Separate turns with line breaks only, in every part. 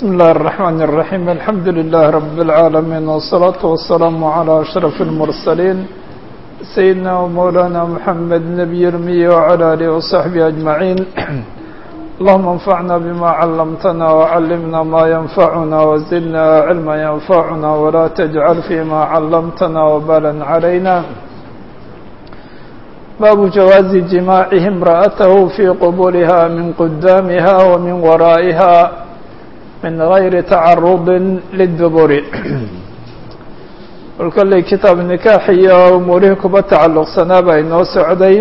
بسم الله الرحمن الرحيم الحمد لله رب العالمين والصلاة والسلام على أشرف المرسلين سيدنا ومولانا محمد نبي المي وعلى آله وصحبه أجمعين اللهم انفعنا بما علمتنا وعلمنا ما ينفعنا وزدنا علما ينفعنا ولا تجعل فيما علمتنا وبالا علينا باب جواز جماعه امرأته في قبولها من قدامها ومن ورائها من غير تعرض للدبر kolkalley kitaab nikaax iyo umuurihii kuba tacalluqsanaa baa inoo socday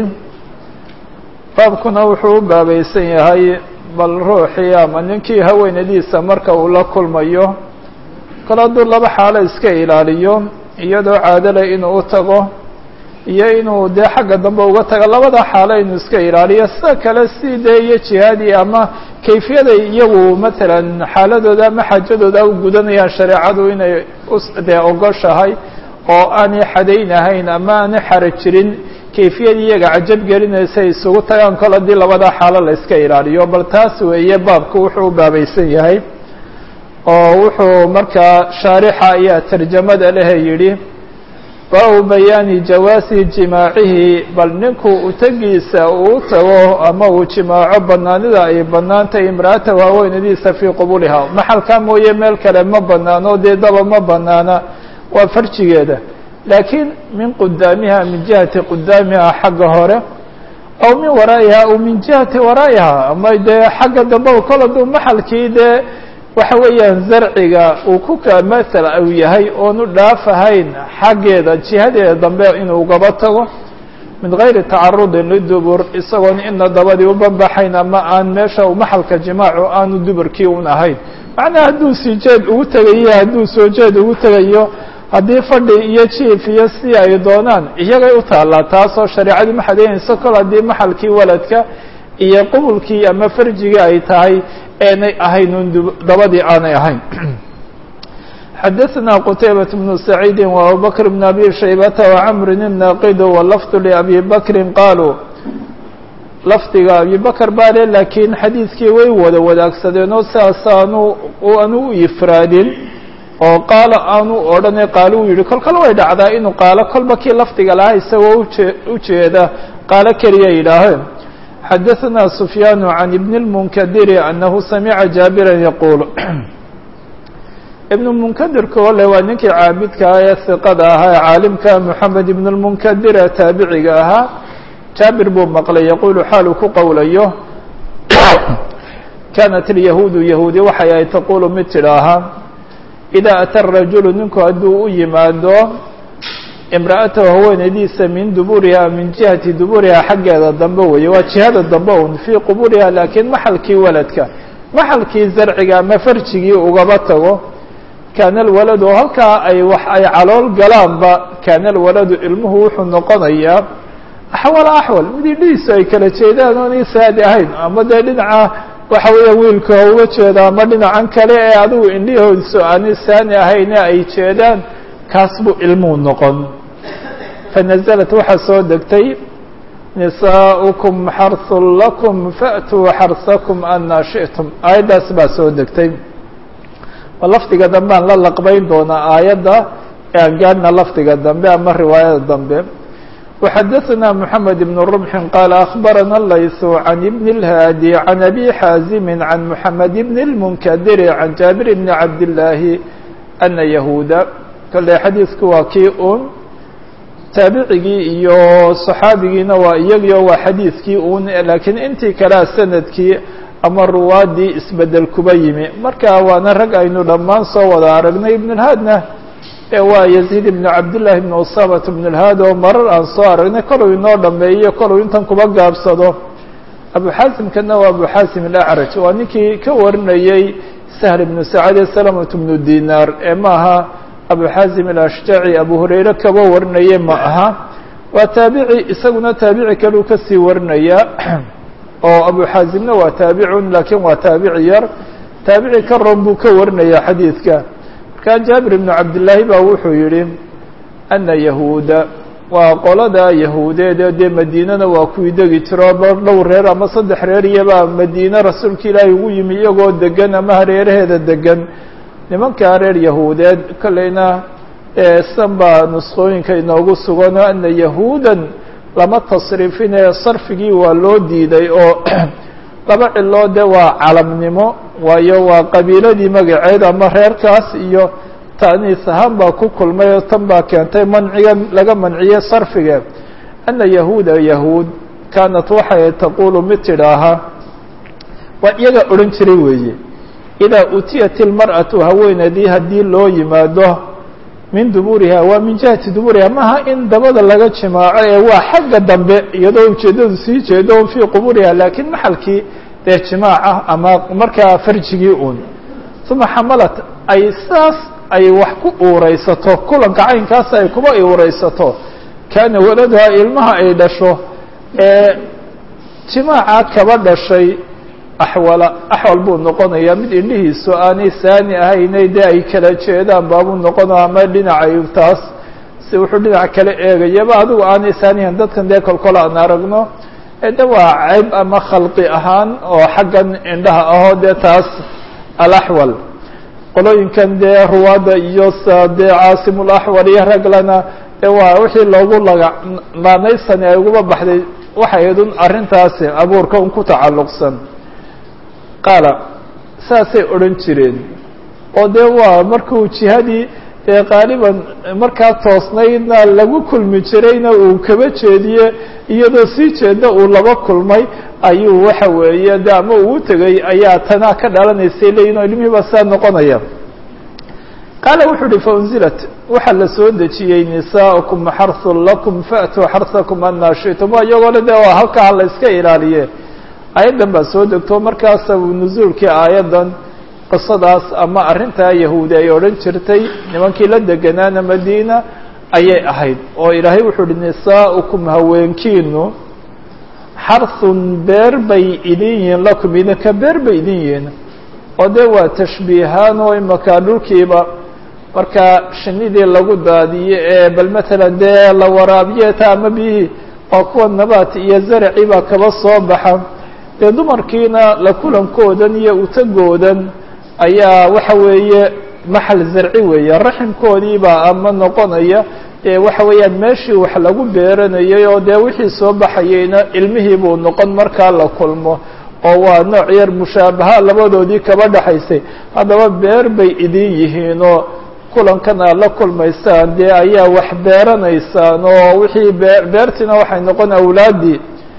baabkuna wuxuu u baabaysan yahay bal ruuxii ama ninkii haweenadiisa marka uu la kulmayo kol hadduu laba xaalo iska ilaaliyo iyadoo caadale inuu u tago iyo inuu dee xagga dambe uga tago labada xaalo inuu iska ilaaliyo sida kale si dee iyo jihaadi ama kayfiyada iyagu matalan xaaladooda ama xaajadooda u gudanayaan shareecadu inay dee ogoshahay oo aanay xadaynahayn ama aanay xara jirin kayfiyad iyaga cajab gelinaysa ay isugu tagaan kol haddii labada xaalo la iska ilaaliyo bal taas weeye baabku wuxuu u baabaysan yahay oo wuxuu markaa shaarixa ayaa tarjamada lehe yidhi baabu bayaani jawaasi jimaacihi bal ninku utagiisa uu u tago ama uu jimaaco banaanida ay banaantahay imra'ata haweenadiisa fii qubuliha maxalkaa mooye meel kale ma banaano dee daba ma banaana waa farjigeeda laakiin min qudaamiha min jihati qudaamiha xagga hore aw min waraa'iha aw min jihati waraa'iha ama dee xagga dambe kol hadduu maxalkii dee waxa weeyaan zarciga uu ku ka maala uu yahay oonu dhaafahayn xaggeeda jihadeeda dambe inuu ugaba tago min gayri tacarudin lidubur isagoon ina dabadii u banbaxayn ama aan meesha maxalka jimaacu aanu duburkii un ahayn macnaha hadduu sii jeed ugu tegayo hadduu soo jeed ugu tegayo haddii fadhi iyo jiif iyo si ay doonaan iyagay u taallaa taasoo shareecadii ma xadaynayso kol haddii maxalkii waladka iyo qubulkii ama farjigii ay tahay eenay ahayn un dabadii aanay ahayn xadaثna qtaybaة بن سacيidi وabubakr بn abi shaybata وcmri الnaqid wlafd لabi bakri qaaluu lafdiga abi bakr baa le laakiin xadiidkii way wada wadaagsadeen oo sidaas aanu aanu u ifraadin oo qaalo aanu odhane qaalo u yihi kol kale way dhacdaa inuu qaalo kolba kii lafdiga lahaa isagoo uje ujeeda qaalo keliya yidhaaheen xadaثna سfyaan عan ibn الmnkdiri anahu samica jaabira yaquul ibn munkadirka ole waa ninkii caabidka ah ee hiqada ahaa ee caalimka moxamed ibn اlmunkadir ee taabiciga ahaa jaabir buu maqlay yaquulu xaaluu ku qowlayo kanat اlyahuudu yahuudi waxay ay taqulu mid tidhaahaa إida ata rajulu ninku hadduu u yimaado imra'atahu haweenaydiisa min duburiha min jihati duburiha xaggeeda dambe weeye waa jihada dambe un fii quburiha laakiin maxalkii waladka maxalkii zarciga ama farjigii ugaba tago kaana alwaladu halkaa ay wax ay calool galaanba kaana alwaladu ilmuhu wuxuu noqonayaa axwala axwal mid idhihiisu ay kala jeedaan oonay saadi ahayn ama dee dhinaca waxa weeya wiilka uga jeeda ama dhinacan kale ee adigu indhihoodisu aanay saani ahayn ee ay jeedaan kaas buu ilmuhu noqon fanaزlat waxaa soo degtay nisaa'ukum xarثun lakum fa'tuu xarsakum anaa shiئtum aayaddaas baa soo degtay lafdiga dambe aan la laqbayn doonaa aayadda ee aan gaadhna lafdiga dambe ama riwaayada dambe وxadaثna mحamed بن رمح qال أخbarana layث عan بن الhاdي عan أbي xاazim عan mحamed بن الmnkdir عan jaaبir بn cabd اللaahi أna yahuuda kale xadiidku waa kii un taabicigii iyo صaxaabigiina waa iyagio waa xadiidkii un laakiin intii kalea sanadkii ama ruwaadii isbedel kuba yimi marka waana rag aynu dhammaan soo wada aragnay ibn اlhaadna waa yaziid ibn cabdالlahi ibn usamat ibn اlhaad oo marar aan soo aragnay koluu inoo dhameeyo koluu intan kuba gaabsado abuxaasimkana waa abuxaasim alacraj waa ninkii ka warinayey sahl ibnu sacad ee salamat bnu dinaar ee maaha abuxaasim alashjaci abu hurayre kaba warinaye ma aha waa taabici isaguna taabici kaleu kasii warinaya oo abuxaasimna waa taabicun laakiin waa taabici yar taabici ka ron buu ka warinaya xadiidka markaa jaabir ibnu cabdillaahi baa wuxuu yihi ana yahuuda waa qolada yahuudeed ee dee madiinana waa kuwii degi jiro dhowr reer ama saddex reer iyabaa madiine rasuulka ilaahay ugu yimi iyagoo degan ama hareeraheeda degan nimankaa reer yahuudeed kolleyna san baa nusqooyinka inoogu sugano ana yahuudan lama tasriifinee sarfigii waa loo diiday oo laba ciloo de waa calamnimo waayo waa qabiiladii magaceed ama reerkaas iyo ta'niis ahaan baa ku kulmay oo tan baa keentay manciga laga manciyey sarfiga ana yahuuda yahuud kaanat waxay taquulu mid tidhaaha waa iyaga odhan jiray weeye idaa utiyat ilmar'atu haweeneydii haddii loo yimaado min duburiha waa min jihati duburiha maha in dabada laga jimaaco ee waa xagga dambe iyadoo ujeeddadu sii jeedo un fii quburiha laakiin maxalkii dee jimaaca ama markaa farjigii uun uma xamalat ay saas ay wax ku uuraysato kulanka caynkaas ay kuba uuraysato kaana waladuha ilmaha ay dhasho ee jimaaca kaba dhashay axwala axwal buu noqonayaa mid indhihiisu aanay saani ahaynay dee ay kala jeedaan baabuu noqonaya ama dhinacay taas si wuxuu dhinac kala eegayaba adigu aanay saanihan dadkan dee kolkol aan aragno de waa ceyb ama khalqi ahaan oo xaggan indhaha ahoo dee taas alaxwal qolooyinkan dee ruwaadda iyo sa dee caasimulaxwal iyo raglana dee waa wixii loogu laga maanaysani ay uguba baxday waxay idun arrintaasi abuurka un ku tacalluqsan qaala saasay odhan jireen oo dee waa markuu jihadii dee qaaliban markaa toosnaydna lagu kulmi jirayna uu kaba jeediye iyadoo sii jeeda uu laba kulmay ayuu waxa weeye de ama uu tegay ayaa tanaa ka dhalanaysay leeyihin oo ilmihii baa saa noqonaya qaala wuxuu uhi faunzilat waxaa la soo dejiyey nisaa'ukum xarhun lakum fa'tuu xarhakum anaa shi'tum waa iyagoo le de waa halkaa la iska ilaaliye aayaddan baa soo degto markaasa nusuulkii aayaddan qisadaas ama arrintaa yahuudi ay odhan jirtay nimankii la deganaana madiina ayay ahayd oo ilaahay wuxuu uhi nisaa'ukum haweenkiinu xarhun beer bay idin yihiin lakum idinka beer bay idin yihiin oo dee waa tashbiihaan oo imakaa dhulkiiba markaa shinidii lagu daadiye ee bal matalan dee la waraabiye ta ama biyihii waa kuwa nabaat iyo zaraci baa kaba soo baxa dee dumarkiina la kulankoodan iyo utagoodan ayaa waxa weeye maxal zarci weeye raximkoodiibaa ama noqonaya ee waxa weeyaan meeshii wax lagu beeranayay oo dee wixii soo baxayeyna ilmihii buu noqon markaa la kulmo oo waa nooc yar mushaabaha labadoodii kaba dhexaysay haddaba beer bay idin yihiinoo kulankan aad la kulmaysaan dee ayaa wax beeranaysaan oo wixii bee beertiina waxay noqon awlaaddii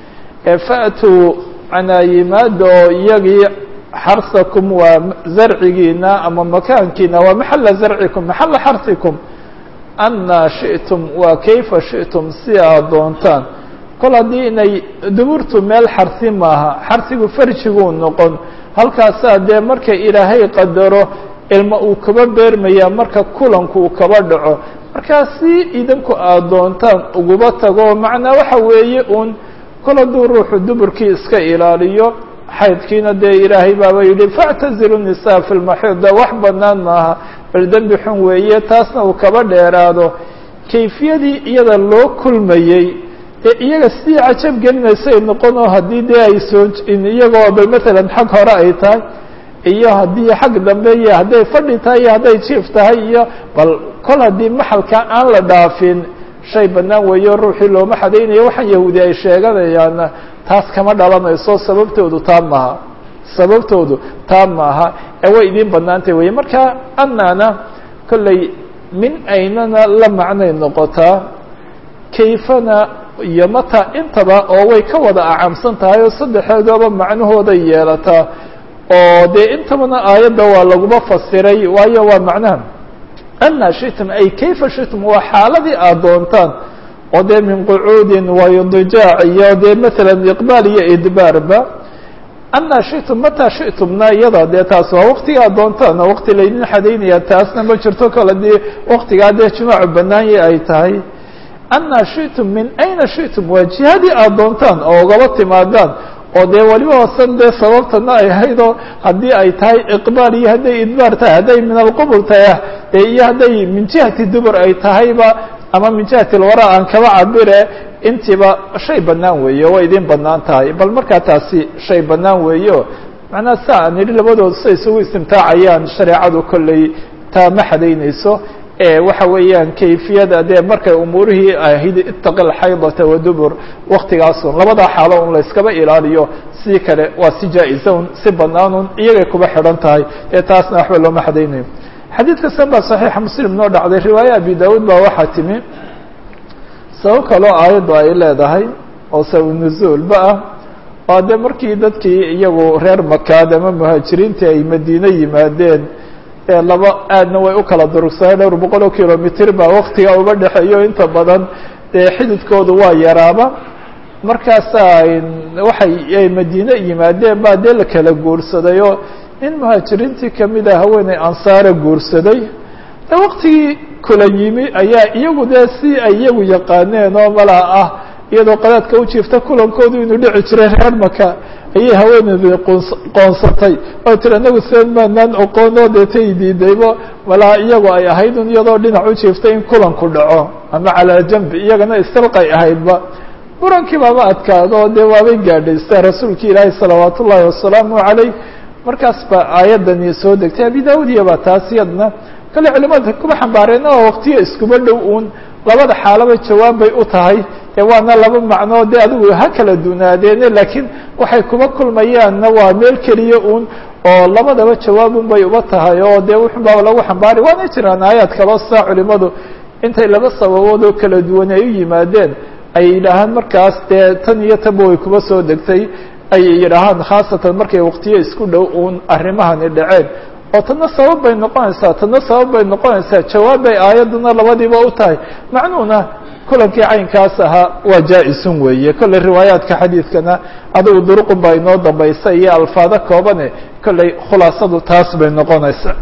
fa'tuu manaa yimaada oo iyagii xarsakum waa zarcigiina ama makaankiina waa maxala zarcikum maxala xarsikum anaa shi'tum waa kayfa shi'tum si aad doontaan kol haddii inay duburtu meel xarsi maaha xarsigu farjiguu noqon halkaasaa dee marka ilaahay qadaro ilma uu kaba beermaya marka kulanku uu kaba dhaco markaa si idinku aad doontaan uguba tago macnaa waxa weeye uun kol hadduu ruuxu duburkii iska ilaaliyo xaydkiina dee ilaahay baaba yidhi factazilu nisaa fi lmaxiid de wax banaan maaha bal dembi xun weeye taasna uu kaba dheeraado kayfiyadii iyada loo kulmayey ee iyaga sidii cajab gelinaysay noqonoo haddii dee ay soo iyagoo bal matalan xag hore ay tahay iyo haddii xag dambe iyo hadday fadhi tahay iyo hadday jiif tahay iyo bal kol haddii maxalka aan la dhaafin shay bannaan weeyo ruuxii looma xadaynayo waxaan yahuudi ay sheeganayaana taas kama dhalanayso sababtoodu taa maaha sababtoodu taa maaha ee way idiin bannaantay weye marka annana kolley min aynana la macnay noqotaa kayfana iyo mata intaba oo way ka wada acamsan tahay oo saddexeedooba macnahooday yeelataa oo dee intabana aayadda waa laguma fasiray waayo waa macnaha anaa shitum ay kayfa shitum waa xaaladii aad doontaan oo dee min qucuudin waidijaac iyo dee matalan iqbaal iyo idbaarba anaa shitum mataa shitumna iyada dee taas waa waktiga aad doontaan oo wakti laydin xadaynaya taasna ma jirto kale dee waktigaa dee jimaacu banaanye ay tahay anaa shitum min ayna shitum waa jihadii aad doontaan oo ugaba timaadaan oo dee weliba hoosan dee sababtana ay ahaydoo haddii ay tahay iqbaal iyo hadday idbaar tahay hadday min alqubul tahay dee iyo hadday min jihati dubur ay tahayba ama min jihati lwara aan kaba cabire intiiba shay bannaan weeye way idin bannaan tahay bal markaa taasi shay bannaan weeyo macnaha sa aan idhi labadooda say isugu istimtaacayaan shareecadu kolley taa ma xadaynayso waxa weeyaan kayfiyada dee markay umuurihii ahayd itaqi alxaydata wadubur waktigaasun labadaa xaalo un layskaba ilaaliyo si kale waa si jaa-isa un si banaanun iyagay kuba xidhan tahay ee taasna waxba looma xadaynayo xadiid kastan baa saxiixa muslim noo dhacday riwaaya abi daawuud baa waxaa timi sabab kaloo aayaddu ay leedahay oo sabab nuzuulba ah oo dee markii dadkii iyagu reer makaad ama muhaajiriintii ay madiine yimaadeen laba aadna way u kala durugsaneen dhowr boqol oo kilomitr baa waktiga uga dhexeeyo inta badan dee xididkoodu waa yaraaba markaasaa waxay madiine yimaadeen baa dee la kala guursaday oo nin muhaajiriintii kamid a haweeney ansaare guursaday de waktigii kula yimi ayaa iyagu dee si ay iyagu yaqaaneen oo malaa ah iyadoo qadaadka u jiifta kulankoodu inuu dhici jiray reer maka ayay haweeneydii qoonsatay oo tiri anagu seen maanaan oqoonoo deetay diidaybo malaa iyagu ay ahayd un iyadoo dhinac u jiiftay in kulanku dhaco ama calaa jambi iyagana istilqay ahaydba murankii baaba adkaado dee waabay gaadhaystaa rasuulki ilaahi salawaat ullaahi wasalaamu calayh markaas baa aayadani soo degtay abi daawud iyo baa taas iyadna kale culimada kuma xambaareen oo waktiya iskuma dhow uun labada xaalaba jawaab bay u tahay ee waana laba macnoo de adigu ha kala dunaadeene laakiin waxay kuma kulmayaanna waa meel keliya uun oo labadaba jawaabun bay uba tahay oo dee wuxun baa lagu xambaari waana jiraan aayaad kaloo saa culimadu intay laba sababood oo kala duwan ay u yimaadeen ay yidhaahaan markaas dee tan iyo tanba way kuma soo degtay ay yidhaahaan khaasatan markay waktiyo isku dhow uun arrimahani dhaceen oo tana sabab bay noqonaysaa tana sabab bay noqonaysaa jawaab bay aayadduna labadiiba u tahay macnuhuna kulankii caynkaas ahaa waa jaa-isun weeye kolley riwaayaadka xadiidkana adigu duruqun baa inoo dambaysa iyo alfaado koobane kolley khulaasadu taas bay noqonaysaa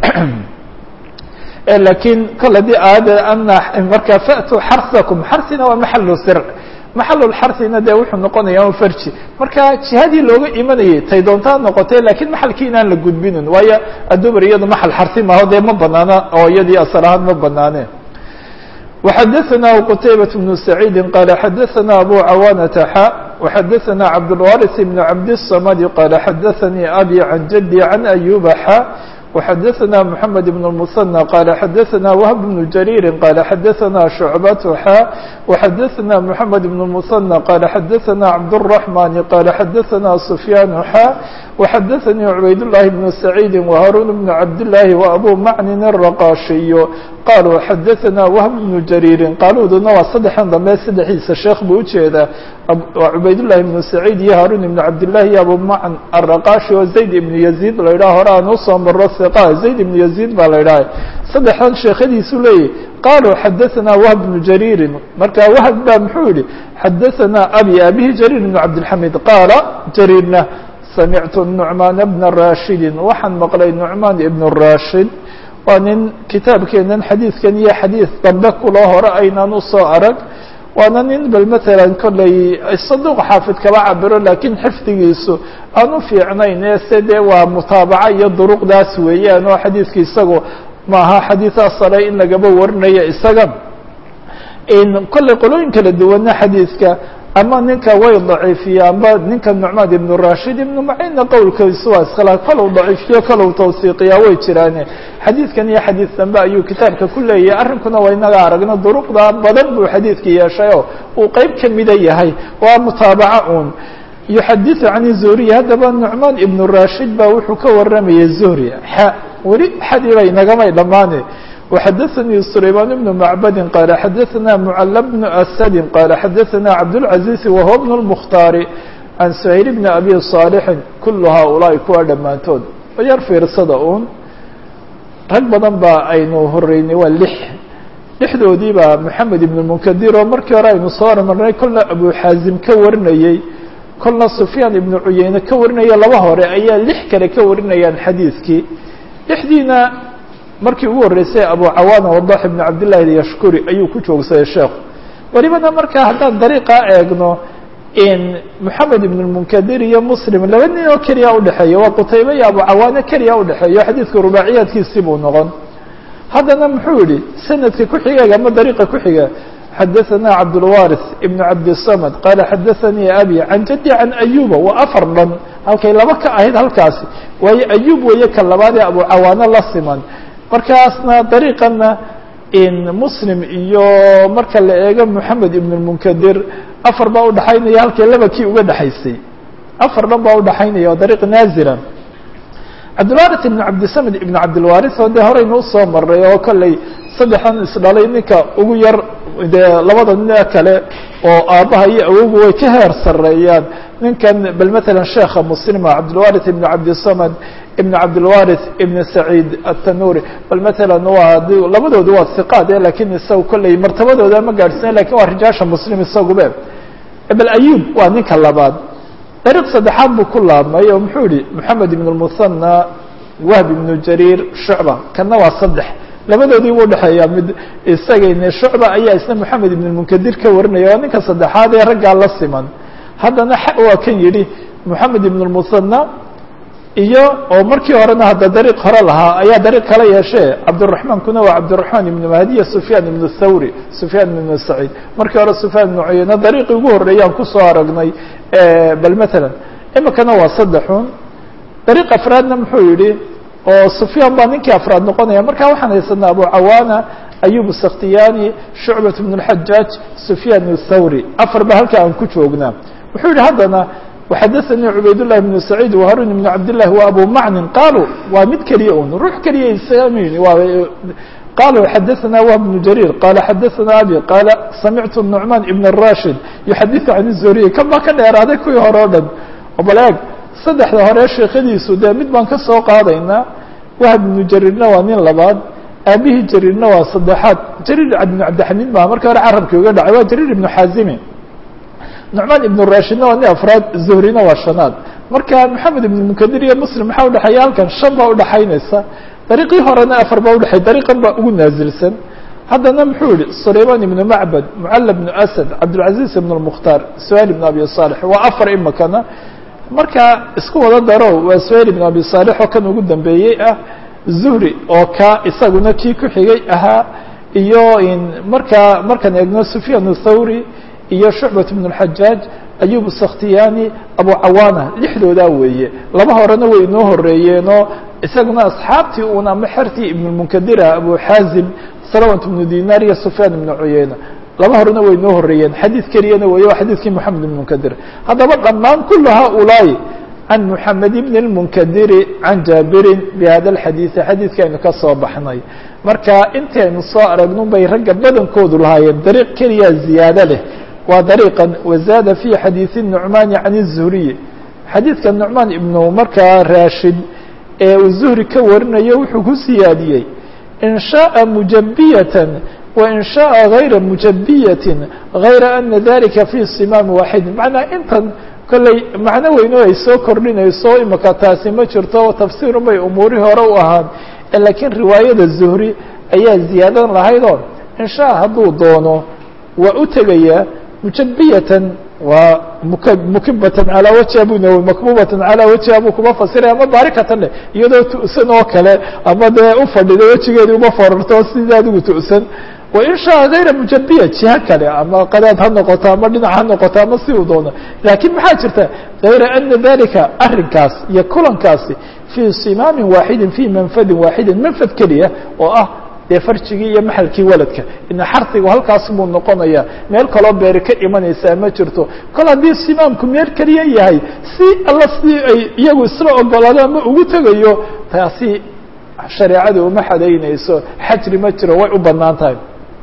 lakiin kol haddii aayadda ana markaa fa'tuu xarsakum xarsina waa maxalu sir maxalulxarsina dee wuxuu noqonaya un farji marka jihadii looga imanayay tay doontaa noqotee lakiin maxalkii inaan la gudbinin waayo adubar iyado maxal xarsi maaho dee ma banaana oo iyadii asal ahaan ma banaaneen وxadثna qتaybaة بن سعيidi qال xadثna أbو cawاnةa xا وxadثna cabdالوارث بن cabdالصمد qال xadثnي أbي عن جدي عن أيوب xا وxadثna محمد بن المثنى qال xadثna وهب بن جرير qال xadثna شعبة xا وxadثna محمد بن المثنى qال xadثna عبدالرحمن qال xadثna سفيان xا وxadثnي عbayd اللhi بن سعيد وهاrون بن عبداللhi وأbو mعن الرقاشي qالوا xadثna وهب بن جرير qaaluduna waa saddexan dambe saddexdiisa sheekh buu ujeedaa cubaydاللahi بن سعيد iyo hاrون بن عبداللahi iyo abu mعن الرقاشي oo زayd بن يزيد la ydhah hore aan usoo maro ثقة زayd بن يزيد baa la ydhaha saddexdan sheekhadiisu leeyahy qaalوا xadثna وهب بن جرير marka وهب ba muxuu yihi xadثna abي abihi جرير بن عبدالحميد qaala جريرna samictu نuعmaan بna rashidi waxaan maqlay نuعmaan ibn rashid waa nin kitaabkeenan xadiidkan iyo xadiid dambe kuloo hore aynaan usoo arag waana nin bal matalan kollay saduq xaafid kaba cabiro laakiin xifdigiisu aan u fiicnayn ee se dee waa mutaabaca iyo duruqdaas weeyaan oo xadiidka isagu maaha xadiidaa sare in lagaba warinayo isaga kollay qolooyin kala duwana xadiidka ama ninka way daciifiye amba ninka nucmaan ibnu rashid ibnu macinna qowlkiisu waa iskhilaaf kalow daciifiyo kalow tawsiiqiyaa way jiraane xadiidkan iyo xadiid dambe ayuu kitaabka ku leeyahay arrinkuna waa inaga aragno duruqda badan buu xadiidka yeeshay oo uu qeyb kamida yahay waa mutaabaca un yuxadiثu can zuhriy haddaba nucmaan ibnu rashid baa wuxuu ka waramayay zuhri xa weli xadiiba inagamay dhammaane وxadثnي سليمان بن معبد qال xadثna معل بن أسد qال xadثna عبدالعزيز وهو بن المختار عن سهيل بن أبي صالح كل hؤلاaءi kuwa dhammaantood yar fiirsada un rag badan ba aynu horeynay waa lix lixdoodii baa محamed بن المنكdir oo markii hore aynu soo marnay kolna أبو xاazim ka warinayey kolna سفyاan iبن cuyeyne ka warinaya laba hore ayaa lix kale ka warinayaan xadiidkii lixdiina markii ugu horreysay abu cawaana wadax ibn cabdillahi alyashkuri ayuu ku joogsaday sheekhu welibana markaa haddaan dariiqaa eegno in moxamed ibn lmunkadir iyo muslim laba nin oo keliya udhexeeya waa qutaybe iyo abu cawaane keliya udhexeeyo xadiidka rubaaciyaadkiisii buu noqon haddana muxuu yihi sanadka ku xigeega ama dariiqa ku xiga xadaثana cabdالwariث ibn cabdالsamd qaala xadaثanii abi can jaddi can ayuba waa afar dhan halkay laba ka ahayd halkaasi waayo ayub weeye ka labaadee abucawaano la siman markaasna dariiqana in muslim iyo marka la eego moxamed ibn اmunkadir afar baa udhaxaynaya halkay laba kii uga dhexaysay afar dhan baa udhaxaynaya oo dariiq naazira cabdilwaris ibn cabdisamid ibn cabdilwaris oo dee horeynu usoo maray oo kolley saddexdan isdhalay ninka ugu yar dee labada nin kale oo aabbaha iyo awogu way ka heer sareeyaan ninkan bal matalan sheekha muslima cabdilwaris ibn cabdisamad ibn cabdilwaris ibn saciid atanuri bal matalan waa labadoodu waa siqaad e lakin isaga kolley martabadooda ma gaadhsina lakin waa rijaasha muslim isagube bal ayub waa ninka labaad dariiq saddexaad buu ku laabmay oo muxuu yihi moxamed ibn lmusanna wahb ibnu jariir shucba kana waa saddex labadoodii buu udhexeeyaa mid isagayne shucba ayaa isna moxamed ibn lmunkadir ka warinaya waa ninka saddexaad ee raggaa la siman haddana waa kan yidhi moxamed ibn lmusanna iyo oo markii horena hadda dariiq hore lahaa ayaa dariiq kala yeeshee cabdiraxmaan kuna waa cabdiraxmaan ibnu mahdiya sufyaan ibnu thawri sufyaan ibnu saciid markii hore sufyaan ibnu cuyeyne dariiqii ugu horreeyaan kusoo aragnay bal matalan imikana waa saddexun dariiq afraadna muxuu yihi oo sufyaan baa ninkii afraad noqonaya marka waxaan haysanaa abu cawaana ayub sakhtiyani shucbat ibn اlxajaaj sufyaan ibnu thawri afar ba halka aan ku joognaa wuxuu yihi haddana وxadaثnii cubaydاللahi بن سacيid وharuن بن cabdالlahi وabu macnin qaluu waa mid keliya un ruux keliya ismin qaluu xadaثna wهb بن jarيir qala xadaثna abi qaala samictu نucmaan ibn الrashid yuxadiثu can الzuriy kan baa ka dheeraaday kuwii hore o dhan bal eeg saddexda hore sheekadiisu dee mid baan ka soo qaadaynaa wahb ibnu jariirna waa nin labaad aabihii jariirna waa saddexaad jariir ibn cabdixamiid maha markii hore carabkii uga dhacay waa jariir ibnu xaazimi nucmaan ibn rashidna waa nin afraad zuhrina waa shanaad marka moxamed ibn munkadir iyo muslim maxaa udhexeeya halkan shan baa udhaxaynaysa dariiqii horena afar baa udhexey dariiqan baa ugu naazilsan haddana muxuu yihi sulayman ibnu macbad mucalla bnu asad cabdilcaziz ibn lmukhtaar suhayl ibn abi salix waa afar imakana marka isku wada daro waa suhayl ibn abi salix oo kan ugu dambeeyey ah zuhri oo ka isaguna kii ku xigay ahaa iyo markaa markaan eegno sufyaan thawri iyo shucbat ibn اlxajaaj ayub sakhtiyani abu cawaana lixdoodaa weeye laba horena way inoo horeeyeenoo isaguna asxaabtii un ama xertii ibn lmunkadira abu xaazim salawat ibnu dinar iyo sufyaan ibnu cuyeyna laba horena way inoo horeeyeen xadiid keliyana weeye waa xadiidkii moxamed ibn munkadir haddaba dhammaan kul haulaai can moxamed ibn اlmunkadiri can jaabirin bihada alxadiidi xadiidkaynu ka soo baxnay marka intaynu soo aragnun bay ragga badankoodu lahaayeen dariiq keliya ziyaado leh waa dariiqan wazaada fi xadiidi nucmaani can الzuhriyi xadiidka nucmaan ibnu markaa raashid ee uu zuhri ka warinayo wuxuu ku siyaadiyey in shaءa mujabiyatan wain shaءa gayra mujabiyatin gayra ana dalika fi simaami waaxidin macnaa intan kolley macno weyno ay soo kordhinayso imaka taasi ma jirto tafsiirun bay umuurihii hore u ahaan lakiin riwaayada zuhri ayaa ziyaadan lahaydoo in shaa hadduu doono waa u tegayaa mujabiyatan waa muk mukibatan calaa wajha buu nawowi makbubatan calaa wajha buu kuma fasiray ama baarikatan leh iyadoo tu'san oo kale ama dee u fadhido wejigeedii uma forarto sidii adigu tu'san wain shaa gayra mujabiya jiha kale ama qadaad ha noqoto ama dhinac ha noqoto ama si uu doono laakiin maxaa jirta gayra ana dalika arrinkaas iyo kulankaasi fii simaamin waaxidin fii manfadin waaxidin manfad keliya oo ah dee farjigii iyo maxalkii waladka ina xarsigu halkaas buu noqonaya meel kaloo beeri ka imanaysaa ma jirto kol haddii simaamku meel keliya yahay si alla si ay iyagu isla ogolaado ama ugu tegayo taasi shareecadu uma xadaynayso xajri ma jiro way u banaan tahay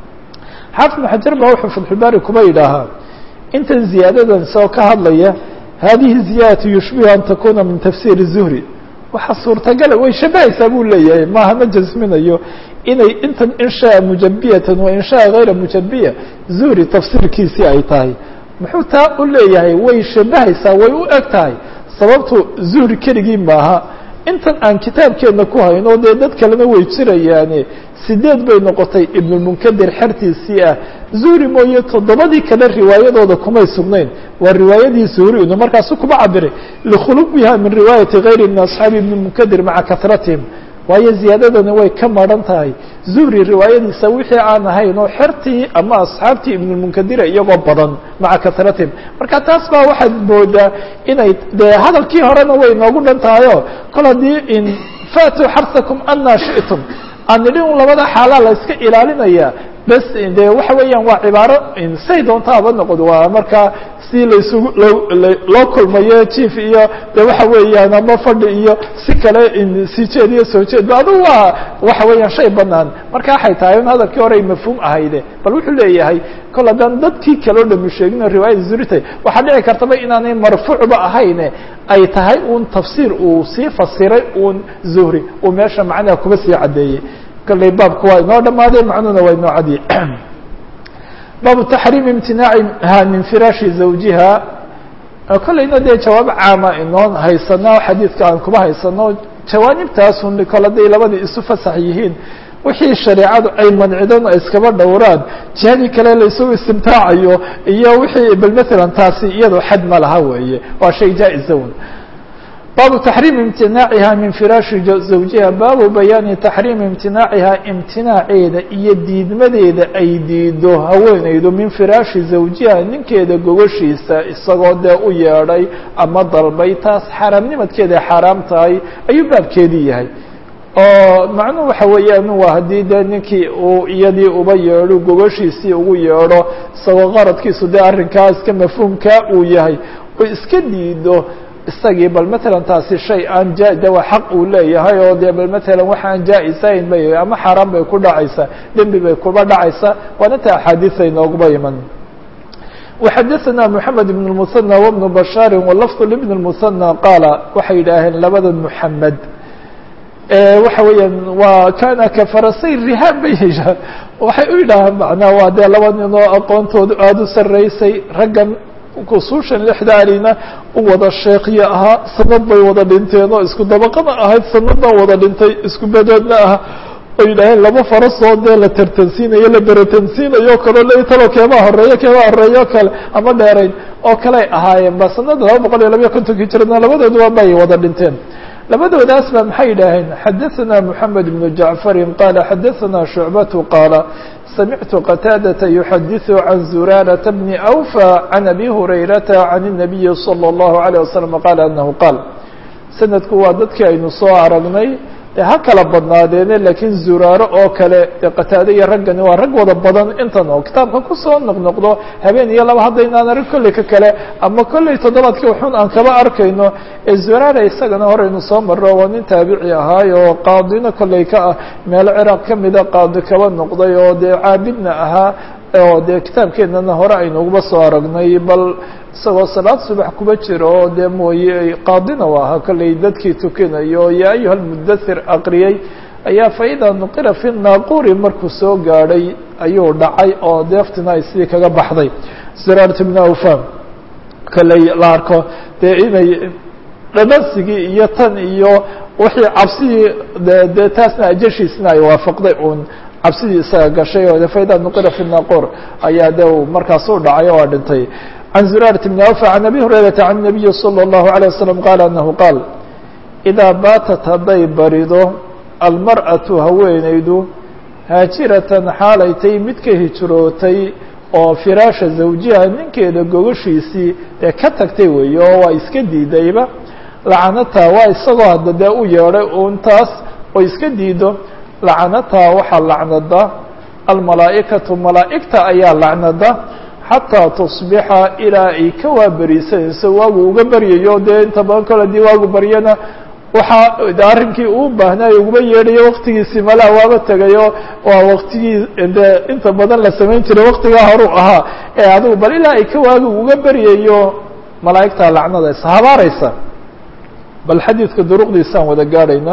xaafid ibn xajar baa wuxuu fatxulbaari kuma yidhaahaa intan ziyaadadan isagoo ka hadlaya hadihi ziyaadatu yushbihu an takuna min tafsiiri zuhri waxaa suurtagala way shabahaysaa buu leeyahay maaha ma jasminayo inay intan in shaa mujabiyatan wa in shaa gayra mujabiya zuhri tafsiirkiisii ay tahay muxuu taa u leeyahay way shabahaysaa way u eg tahay sababtu zuhri keligii maaha intan aan kitaabkeena ku hayno dee dad kalena way jirayaane sideed bay noqotay ibnulmunkadir xertiisii ah zuhri mooye toddobadii kale riwaayadooda kumay sugnayn waa riwaayadii zuhri inu markaasu kuma cabiray likhuluqiha min riwaayati gayri min asxaabi ibni munkadir maca kahratihim waayo ziyaadadani way ka maran tahay zuhri riwaayadiisa wixii aan ahayn oo xertii ama asxaabtii ibnulmunkadira iyagoo badan maca karatihim marka taas baa waxaad moodaa inay dee hadalkii horena way noogu dhan tahayo kol haddii in faatuu xarsakum anaa shi'tum aan nidhi un labada xaalaa la iska ilaalinaya bes de waxa weeyaan waa cibaaro say doontaaba noqdo waa markaa si laysugu loo kulmayo jief iyo de waxa weeyaan ama fadhi iyo si kale sii jeed iyo soo jeed ba adugu waa waxa weeyaan shay banaan marka waxay tahay in hadalkii hore ay mafhuum ahayde bal wuxuu leeyahay kol haddaan dadkii kale o dhami sheegino riwaayada zuritay waxaa dhici kartaba inaanay marfuucba ahayne ay tahay un tafsiir uu sii fasiray un zuhri uu meesha macnaha kuba sii caddeeyey kalley baabku waa inoo dhamaaday macnuhuna waa inoo cadiyey baabu taxriim imtinaaciha min firaashi zawjiha kollayna dee jawaab caama inoo haysano xadiidka aan kuba haysano jawaanibtaasun kol hadday labadii isu fasax yihiin wixii shareecadu ay mancidan o iskaba dhowraan jihadii kale laysugu istimtaacayo iyo wixii bal maalan taasi iyadoo xad ma laha weeye waa shay jaa-izawn baabu taxriimi imtinaaciha min firaashi zawjiha baabu bayaani taxriimi imtinaaciha imtinaaceeda iyo diidmadeeda ay diido haweeneydu min firaashi zawjiha ninkeeda gogoshiisa isagoo dee u yeedhay ama dalbay taas xaaraamnimadkeeda xaaraam tahay ayuu baabkeedii yahay oo macnuhu waxa weeyaan waa haddii dee ninkii uu iyadii uba yeedho gogoshiisii ugu yeedho isagoo qaradkiisu dee arrinkaa iska mafhuumkaa uu yahay oo iska diido isagii bal matalan taasi shay aan ja de waa xaq uu leeyahay oo dee bal matalan waxa aan jaa-isayn bay ama xaaraan bay ku dhacaysaa dembi bay kuba dhacaysaa waana ta axaadiis ay nooguba iman وxadثna محamed بن المثنى وبن بشhاr ولفظ لبن المثنى qاala waxay yidhaaheen labada محamed waxa weeyaan waa kana kafarasay rihaan bay heshaan waxay u yidhaahaan macnaa waa dee laba ninoo aqoontoodu aada u sarreysay raggan kusuushan lixdaanina u wada sheekyo ahaa sanad bay wada dhinteen oo isku dabaqada ahayd sanadna wada dhintay isku bedeedna ah oo yidhaaheen laba farasoo dee la tartansiinayo la beratansiinayo o kaleo le talo keebaa horeeyo keebaa horeeyo kale ama dheerayn oo kaley ahaayeen ba sanada laba boqol iyo labayo kontonkii jirana labadooduba bay wada dhinteen labadoodaas ba maxay yidhaaheen xadaثna mحamed بن jaعفari qala xadaثna شhucbatu qaala samictu qataadaةa yuxadiثu can zuraaraةa bni أwfى can abi hurayrata can الnabiyi slى الlahu عalيه waslم qaala anahu qaal sanadku waa dadkii aynu soo aragnay dee ha kala badnaadeene lakiin zuraaro oo kale dee qataade iyo raggani waa rag wada badan intan oo kitaabka kusoo noqnoqdo habeen iyo laba haddaynaan arag kolley ka kale ama kolley toddobaadkii waxun aan kaba arkayno ee zuraara isagana horeynu soo marro waa nin taabici ahaay oo qaadina kolley ka ah meelo ciraaq ka mida qaadi kaba noqday oo dee caabidna ahaa oo dee kitaabkeennana hore aynuguba soo aragnay bal isagoo salaad subax kuba jiro oo dee mooye qaadina u ahaa kolley dadkii tukinayo ya ayuha lmudathir aqriyey ayaa faida nuqira fi naaquri markuu soo gaadhay ayuu dhacay oo deeftina ay sidii kaga baxday ziraart bn awfam kolley la arko dee inay dhadhansigii iyo tan iyo wixii cabsidii dee taasna ajashiisna ay waafaqday uun cabsidii isaga gashay oo faida nuqira fi naaqur ayaa de markaas u dhacay oo dhintay عن زرارة بن أوفى عن أبي هريرة عن النبي صلى الله عليه وسلم قال أنه قال إذا bاaتت hadday barido المرأة haweeneydu hاaجirة xaalay tay mid ka hijrootay oo فirاaشha زawjiha ninkeeda gogoshiisii ee ka tagtay weeye oo waa iska diidayba lacanata waa isagoo hadda dee u yeedhay untaas oo iska diido lacanata waxaa lacnada almalaaئikaةu malaa'igta ayaa lacnada xataa tusbixa ilaa ay ka waaberiisanayso waagu uga baryayo dee inta badan kole hadii waagu baryana waxaa arrinkii uu baahnaayo uguba yeedhayo waktigiisii malaha waaba tegayo waa waktigii de inta badan la samayn jiray waktigaa horuu ahaa ee adigu bal ilaa ay ka waagu uga baryayo malaa'igta lacnadaysa habaaraysa bal xadiidka duruqdiisaan wada gaadhayna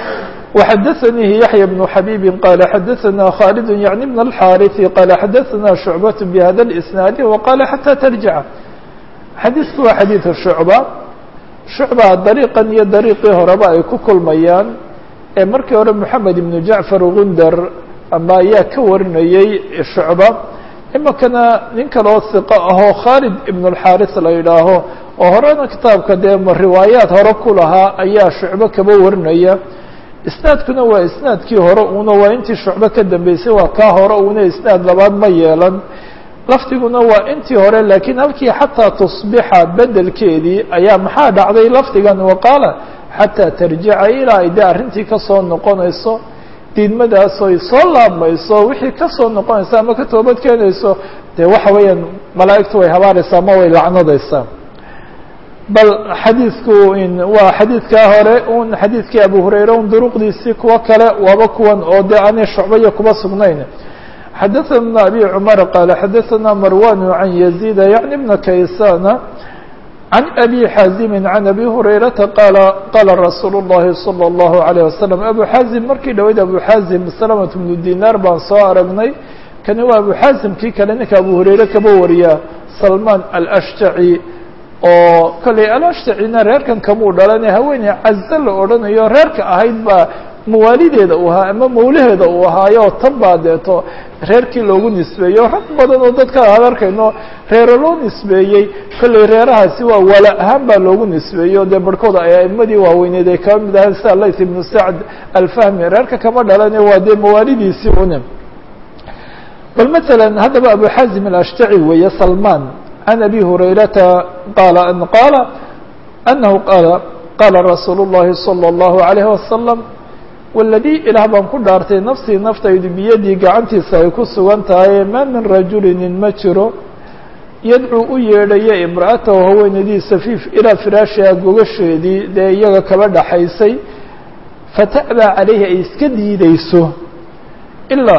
وxdثنيه يحيى بن حبيب قال xdثنا خالد يعني بن الحارث قال xdثنا شعبة بhذا الإسناaد وقال حتى ترجع xadيثku waa xadيiث شhuعبة شhuعبة dريقan iyo dريقii horeba ay ku kulmayaan ee markii hore محamed بن جعفر غundر ama ayaa ka warinayey شhuعبة imikana nin kaloo ثiqo ahoo khالد بن الحارث la yidhaaho oo horena kitaabka dee riwaayaat hore ku lahaa ayaa شhuعبة kaba warinaya isnaadkuna waa isnaadkii hore una waa intii shucbe ka dambeysay waa kaa hore una isnaad labaad ma yeelan lafdiguna waa intii hore laakiin halkii xataa tusbixa bedelkeedii ayaa maxaa dhacday lafdigan waqaala xataa tarjica ilaa ay dee arrintii kasoo noqonayso diidmadaas oy soo laabmayso wixii kasoo noqonaysa ama ka toobad keenayso dee waxa weeyaan malaa'igtu way habaaraysaa ama way lacnadaysaa bal xadiidku waa xadiidkaa hore un xadiidkii abu hurayra un duruqdiisii kuwo kale waaba kuwan oo dee aanay shucbaya kuba sugnayn xadaثna abi cmar qaala xadaثna marwan can yaزيda yعni bna kaysana can abi xaazimi can abi hurayrata qaala qaala rasuulu الlahi salى الlahu عalيه wasalam abu xaazim markii dhaweyd abu xaazim salamat bnu dinaar baan soo aragnay kani waa abu xaazim kii kale ninka abu hurayre kaba wariya salman alashjaci oo kolley alashjacina reerkan kamuu dhalane haweeney caze la odhanayo reerka ahayd baa mawaalideeda uu ahaa ama mawlaheeda uu ahaayo tan baa deeto reerkii loogu nisbeeyo rag badan oo dadka aan arkayno reero loo nisbeeyey kolley reerahaasi waa wala ahaan baa loogu nisbeeyo dee barhkooda ay aimadii waaweyneed ay kaba mid ahayn sida layth ibnu sacd alfahmi reerka kama dhalane waa dee mawaalidiisii une bal mثalا haddaba abu xazim alashtaci weeye salman can abi hurayrata qaala an qaala anahu qaala qaala rasuulu الlahi salى الlahu عalayه wasalam waladii ilaah baan ku dhaartay nafsii naftaydu biyadii gacantiisa ay ku sugan tahay maa min rajulinin ma jiro yadcuu u yeedhaya imra'atahu haweenadiisa fi ilaa firaashiha gogasheedii dee iyaga kaba dhaxaysay fata'baa calayhi ay iska diideyso ilaa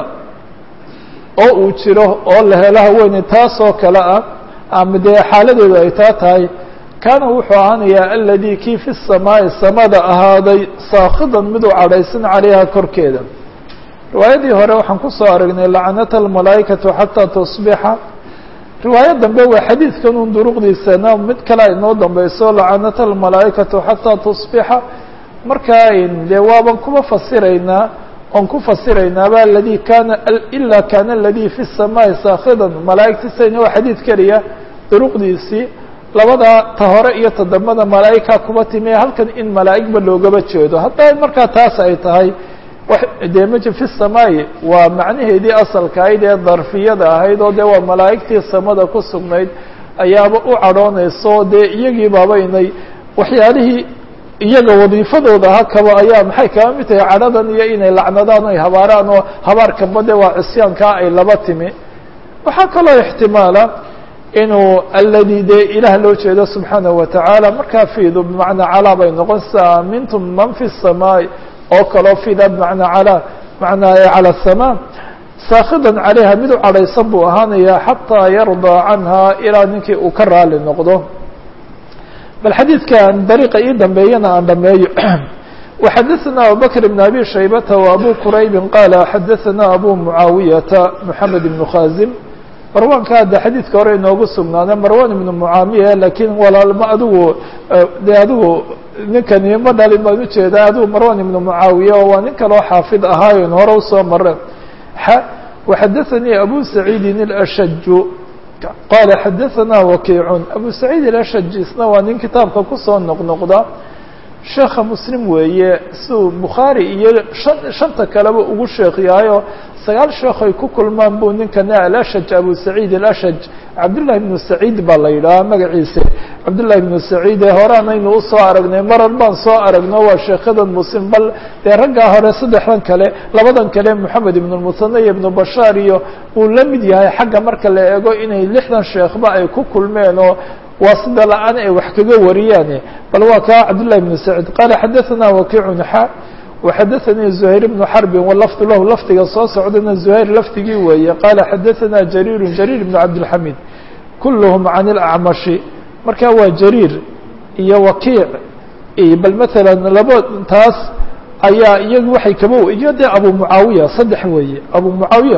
oo uu jiro oo la helo haweeney taasoo kale ah ama dee xaaladeedu ay taa tahay kaana wuxuu ahaanayaa aladii kii fi samaa'i samada ahaaday saakhidan miduu cadhaysan calayha korkeeda riwaayadii hore waxaan kusoo aragnay lacanata almalaa'ikatu xataa tusbixa riwaayo dambe waa xadiidkan un duruqdiisana mid kale inoo dambeyso lacanata almalaa'ikatu xataa tusbixa markaa dee waaban kuba fasiraynaa oon ku fasiraynaaba aladii kaana ilaa kaana aladii fi samaa'i saakhidan malaa'igtisayna waa xadiid keliya duruqdiisii labada ta hore iyo ta dambada malaa'igka kuba timi halkan in malaa'igba loogaba jeedo hadday markaa taas ay tahay dee maji fi samaa'i waa macnaheedii asalka ahayd ee darfiyada ahayd oo dee waa malaa'igtii samada ku sugnayd ayaaba u cadhoonayso dee iyagii baaba inay waxyaalihii iyaga wadiifadooda hakaba ayaa maxay kaba mid tahay cadhadan iyo inay lacnadaan o ay habaaraan oo habaarkaba de waa cisyaankaa ay laba timi waxaa kaloo ixtimaala inuu aladi dee ilaah loo jeedo subxaanaه watacaala markaa fiidu bimacnaa calaa bay noqon sa mintum man fi الsamaaء oo kaloo fida bimacnaa calaa macnaa calى الsamaa saakhidan calayha mid u cadhaysan buu ahaanaya xataa yardaa canha ilaa ninkii uu ka raali noqdo bal xadiidkan dariiqa ii dambeeyana aan dhameeyo وxadaثna abubakr بn abi shaybata وabu quraybi qaala xadaثana abu mucaawiyata mحamed بn khazim marwanka hadda xadiidka hore inoogu sugnaada marwan ibnu mucaamiya lakiin walaalma adigu de adigu ninkani ma dhalin baan ujeedaa adigu marwan ibnu mucaawiya oo waa nin kaloo xaafid ahaayon hore usoo mare وxadaثanii abu saciidin الأshaju qaala xadaثana wakiicun abu saciid الأshaj isna waa nin kitaabka kusoo noqnoqda sheekha muslim weeye siuu bukhaari iyo shan shanta kaleba ugu sheekh yahayo sagaal sheekh ay ku kulmaan buu ninkana alashaj abu saciid alashaj cabdullahi ibnu saciid baa la yidhahaa magaciisa cabdullahi ibnu saciid ee horeanaynu usoo aragnay marar baan soo aragno waa sheekhadan muslim bal dee raggaa hore saddexdan kale labadan kale moxamed ibnu lmusane iyo ibnu bashaar iyo uu la mid yahay xagga marka la eego inay lixdan sheekhba ay ku kulmeen oo waa sida la-aan ay wax kaga wariyaan bal waa kaa cabdullahi ibnu saciid qaala xadaثana wakiicun xa وxadaثnii زhayr بن xرbi wlfd lah lafdiga soo socdana زhayr lafdigii weeye qaala xadaثana jariir jariir بن cabdالxamid kulhm can الأcmaشhi marka waa jariir iyo wakiic bal mثalا laba taas ayaa iyagu waxay kaba iyo de abu mucaawiya saddex weeye abu mucaawiya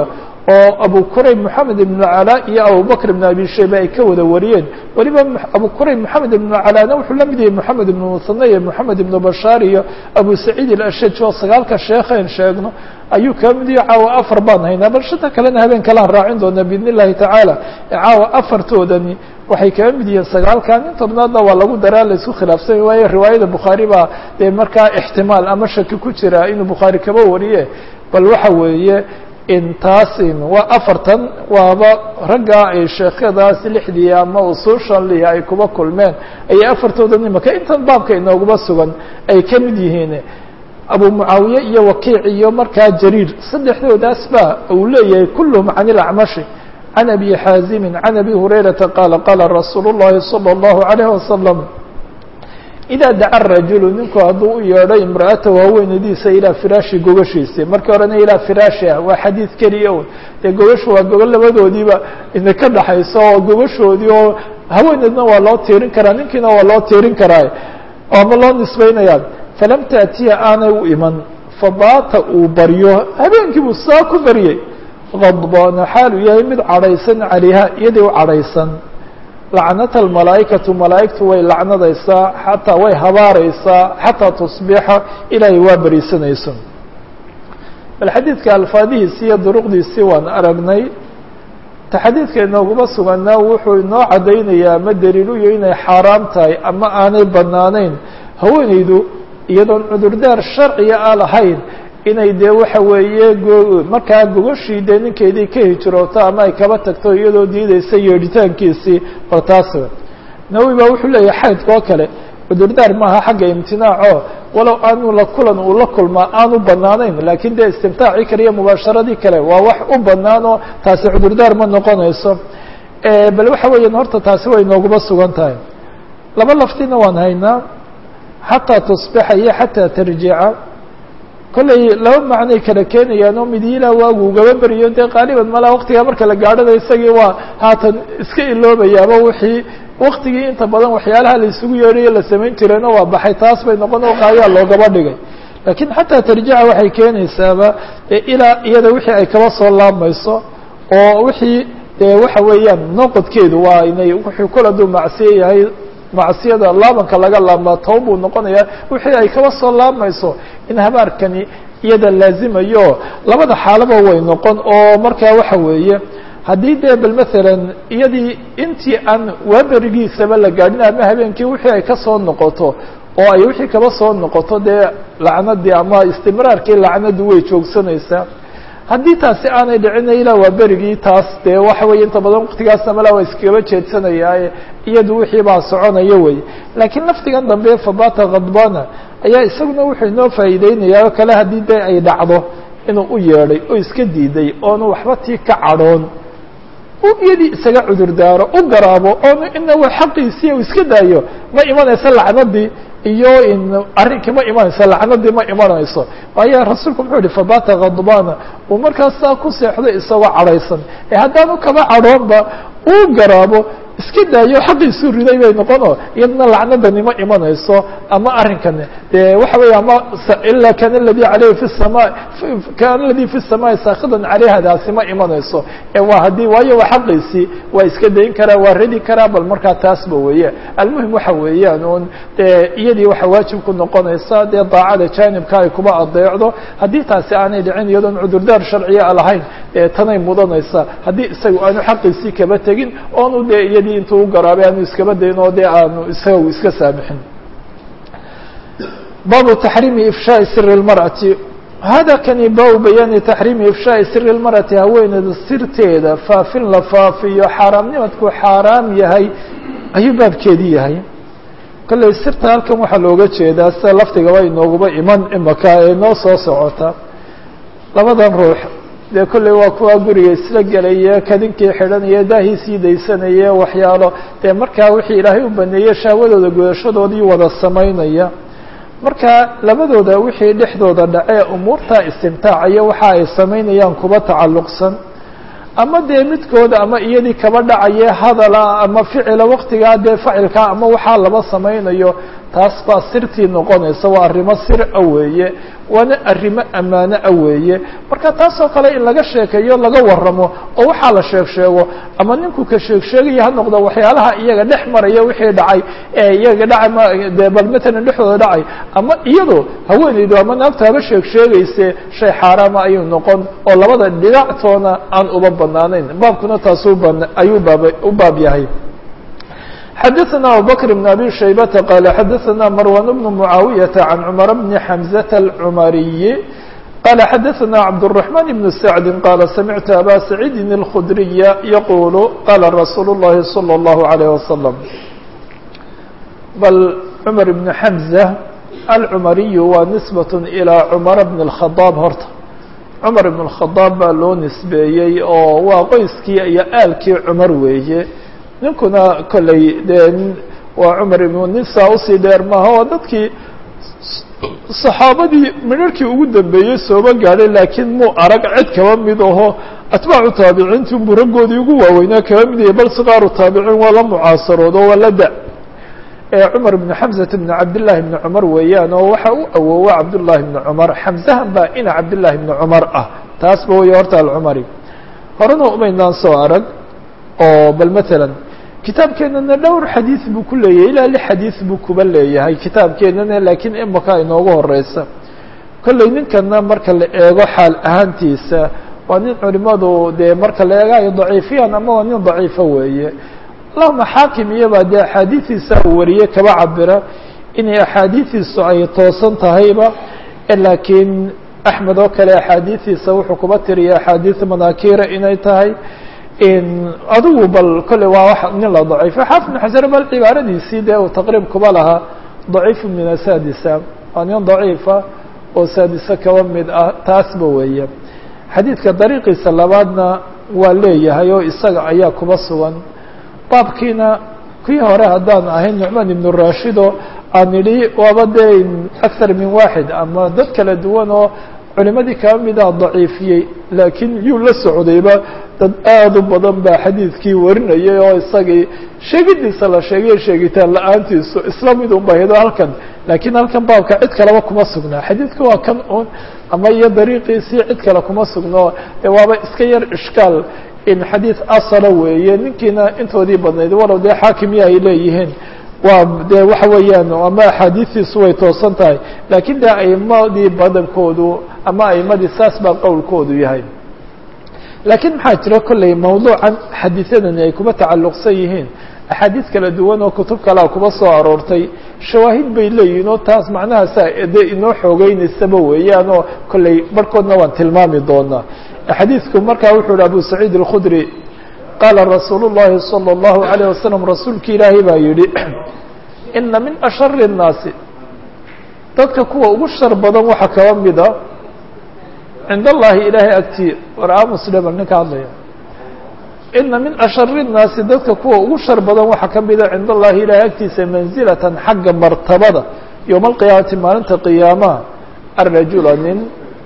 oo abu kurayb moxamed ibn calaa iyo abubakr ibn abi shayba ay ka wada wariyeen weliba abu kurayb moxamed ibn calaana wuxuu la mid yahay moxamed ibn musane iyo moxamed ibn bashaar iyo abu saciid ilashaj oo sagaalka sheekhayn sheegno ayuu kaa mid yahay caawa afar baan haynaa bal shanta kalena habeen kalaan raacin doonaa biidn illahi tacaala caawa afartoodani waxay kaga mid yihiin sagaalkan in tobnaadna waa lagu daraa la isku khilaafsanya waayo riwaayada bukhaari baa dee markaa ixtimaal ama shaki ku jira inuu bukhaari kaba wariye bal waxa weeye intaasin waa afartan waaba raggaa ay sheekadaas lixdii ama usuushan lihi ay kuba kulmeen ayay afartoodan imaka intan baabka inooguma sugan ay ka mid yihiin abu mucaawiye iyo wakiic iyo markaa jariir saddexdoodaas ba uu leeyahay kulluhum can ilacmashi can abi xaazimin can abi hurayrata qaala qaala rasuulu llahi salى اllahu alayh wasalam idaa daca rajulu ninku hadduu u yeedho imra'atahu haweenadiisa ilaa firaashi gogashiisi markii horena ilaa firaashi ah waa xadiid keliya un dee gogashu waa gogo labadoodiiba ina ka dhaxayso oo gogashoodii oo haweeneedna waa loo tiirin karaa ninkiina waa loo tiirin karaa ama loo nisbaynayaa falam taatiya aanay u iman fabaata uu baryo habeenkii buu saa ku baryey kadbaana xaaluu yahay mid cadhaysan calayha iyadii u cadhaysan lacnata almalaa'ikatu malaa'igtu way lacnadaysaa xataa way habaaraysaa xataa tusbixa ilaahay waa beriisanayso bal xadiidka alfaadihiisi iyo duruqdiisii waan aragnay ta xadiidka inooguma suganaa wuxuu inoo caddaynayaa ama daliil u yahay inay xaaraam tahay ama aanay banaanayn haweenaydu iyadoon cudurdaar sharciga a lahayn inay dee waxa weeye markaa gogashii dee ninkeedii ka hijrooto ama ay kaba tagto iyadoo diidaysa yeedhitaankiisii bal taas nawowi baa wuxuu leeyahay xaydka oo kale cudurdaar maaha xagga imtinaaco walow aanu la kulan uu la kulmaa aanu banaanayn laakiin dee istimtaacii kale iyo mubaasharadii kale waa wax u banaanoo taasi cudurdaar ma noqonayso bal waxa weeyaan horta taasi way nooguma sugan tahay laba laftina waan haynaa xataa tusbixa iyo xataa tarjica kollay laba macnay kala keenayaan oo midiilaa waagu ugaba beriyo dee qaaliban malaa waktigaa marka la gaadhada isagii waa haatan iska iloobayaaba wixii waktigii inta badan waxyaalaha la isugu yeedhayo la samayn jireenoo waa baxay taas bay noqon oo qaayaa loogaba dhigay laakiin xataa tarjica waxay keenaysaaba ilaa iyada wixii ay kaba soo laabmayso oo wixii dee waxa weeyaan noqodkeedu waa inay wuxuu kol hadduu macsiye yahay macsiyada laabanka laga laabmaa toban buu noqonayaa wixii ay kaba soo laabmayso in habaarkani iyada laazimayo labada xaalaba way noqon oo markaa waxa weeye haddii dee bal masalan iyadii intii aan waaberigiisaba la gaadhin ama habeenkii wixii ay kasoo noqoto oo ay wixii kaba soo noqoto dee lacnadii ama istimraarkii lacnadu way joogsanaysaa haddii taasi aanay dhicina ilaa waa berigii taas dee waxa weeye inta badan waktigaasna malaa waa iskaba jeedsanayaaye iyadu wixii baa soconaya wey laakiin laftigan dambe fabata khadbana ayaa isaguna wuxuu inoo faa'iideynayaa oo kale haddii dee ay dhacdo inuu u yeedhay oo iska diiday oonu waxba tii ka cadhoon u iyadii isaga cudur daaro u garaabo oonu ina wa xaqiisii u iska daayo ma imanayso lacnadii iyo in arrinkii ma imanayso lacnadii ma imanayso waayo rasuulku muxuu yihi fabata khadbana uu markaas saa ku seexdo isagoo cadhaysan ee haddaanu kaba cadhoonba uu garaabo iska daayo xaqiisuu riday bay noqono iyadna lacnadani ma imanayso ama arrinkani dee waxa weeye ama ila kan aladi aleyhi fi sama kan aladi fi الsamaai saakidan caleyhadaasi ma imanayso waa haddii waayo waa xaqiisii waa iska dayn karaa waa ridi karaa bal markaa taasba weeye almuhim waxa weeyaan un dee iyadii waxa waajib ku noqonaysa dee daacada jaanibka ay kuba adeecdo haddii taasi aanay dhicin iyadoon cudurdaar sharciya lahayn dee tanay mudanaysa haddii isaga aanu xaqiisii kaba tegin oonu dee iyadii intuu u garaabay aanu iskaba dayn oo dee aanu isaga iska saamixin baabu taxriimi ifshaaءi siri اlmarأati hada kani baabu bayaani taxriimi ifshaaءi siri اlmarأati haweeneyda sirteeda faafin la faafiyo xaaraamnimadku xaaraam yahay ayuu baabkeedii yahay kolley sirta halkan waxaa looga jeedaa sida laftigaba inooguba iman imaka ee noo soo socota labadan ruux dee kolley waa kuwa guriga isla gelaya kadinkii xidhanaya daahiisii daysanaya waxyaalo dee markaa wixii ilaahay u baneeyey shahwadooda gudashadoodii wada samaynaya marka labadooda wixii dhexdooda dhacee umuurta istimtaacayo waxa ay samaynayaan kuba tacalluqsan ama dee midkooda ama iyadii kaba dhacaye hadala ama ficila waktigaa dee facilkaa ama waxaa laba samaynayo taas baa sirtii noqonaysa waa arrimo sir a weeye waana arrimo ammaano a weeye marka taasoo kale in laga sheekeeyo laga waramo oo waxaa la sheeg sheego ama ninku ka sheeg sheegaya ha noqdo waxyaalaha iyaga dhex maraya wixii dhacay ee iyaga dhacay dee bal matalan dhexdooda dhacay ama iyadoo haweeneydu ama naagtu haba sheeg sheegayse shay xaaraama ayuu noqon oo labada dhinactoona aan uba banaanayn baabkuna taasuu ban ayuu baab u baab yahay xdثna abubكر بن أbي شhيبة qال xdثna مروان بن معاaوية عن cمر بن حمزة العمري qال xdثna عبدالرحمن بن سعد qال سمعت أbا سعيد الخdري يقول qال رsuuل اللhi صلى الله عليه وسلم bl cمر بن حمزة العمري waa نسبة إلى cمر بن الخطاب horta cمر بن الخطاب baa loo nisbeeyey oo waa qoyskii iyo aalkii cmar weeye ninkuna kolley dee waa cumar ibnu nisa usii dheer maaha oo dadkii saxaabadii midharhkii ugu dambeeyey sooba gaadhay laakiin muu arag cid kaba mid aho atbaacu taabiciinti unbuu raggoodii ugu waaweynaa kaba mid yahay bal sikaaru taabiciin waa la mucaasaroodo waa la da ee cumar ibnu xamsata ibnu cabdillaahi ibni cumar weeyaan oo waxa u awoowa cabdullaahi ibni cumar xamsahan baa ina cabdillaahi ibni cumar ah taasba weeye horta alcumari horena umaynaan soo arag oo bal matalan kitaabkeenana dhowr xadiid buu ku leeyahay ilaa lix xadiid buu kuba leeyahay kitaabkeenana laakiin imaka inoogu horeysa kolley ninkana marka la eego xaal ahaantiisa waa nin culimadu dee marka la eegaayo daciifiyaan ama waa nin daciifo weeye allahuma xaakim iyobaa dee axaadiidiisa uu wariye kaba cabira inay axaadiidiisu ay toosan tahayba laakiin axmed oo kale axaadiidiisa wuxuu kuba tiriya axaadiid manakira inay tahay adigu bal kolley waa wa nin la daciifo xaafid bn xasan bal cibaaradiisii dee uu taqriib kuba lahaa daciifu min asadisa waa nin daciifa oo saadise kaba mid ah taasba weeye xadiidka dariiqiisa labaadna waa leeyahay oo isaga ayaa kuba sugan baabkiina kii hore haddaan ahayn nucmaan ibnu rashido aan idhi waaba dee akthar min waaxid ama dad kala duwan oo culimadii kaba mida daciifiyey laakiin yuu la socdayba dad aada u badan baa xadiidkii warinayay oo isagii sheegidiisa la sheegay sheegitaan la-aantiisu isla mid un bahido halkan laakiin halkan baabka cid kaleba kuma sugnaa xadiidka waa kan un ama iyo dariiqiisii cid kale kuma sugno waaba iska yar ishkaal in xadiid asala weeye ninkiina intoodii badnayd walow dee xaakimiya ay leeyihiin waa dee waxa weeyaan ama axaadiistiisu way toosan tahay laakiin dee aimadii badankoodu ama aimadii saas baa qowlkoodu yahay laakiin maxaa jira kolley mawduucan xadiisyadani ay kuba tacalluqsan yihiin axaadiis kala duwan oo kutub kalea kuba soo aroortay shawaahid bay leeyihin oo taas macnahaasa dee inoo xoogeynaysaba weeyaan oo kolley barhkoodna waan tilmaami doonaa xadiidku markaa wuxuu hi abu saciid الkhudri qaala rasuul الlahi salى الlahu عalيه wasalam rasuulki ilaahay baa yihi ina min ashari الnaasi dadka kuwa ugu shar badan waxaa kaba mida cind allahi ilaahay agtii war musliman ninka hadlaya ina min ashari الnaasi dadka kuwa ugu shar badan waxaa ka mida cind allahi ilahay agtiisa manzilatan xagga martabada yowma alqiyaamati maalinta qiyaamaha arajula nin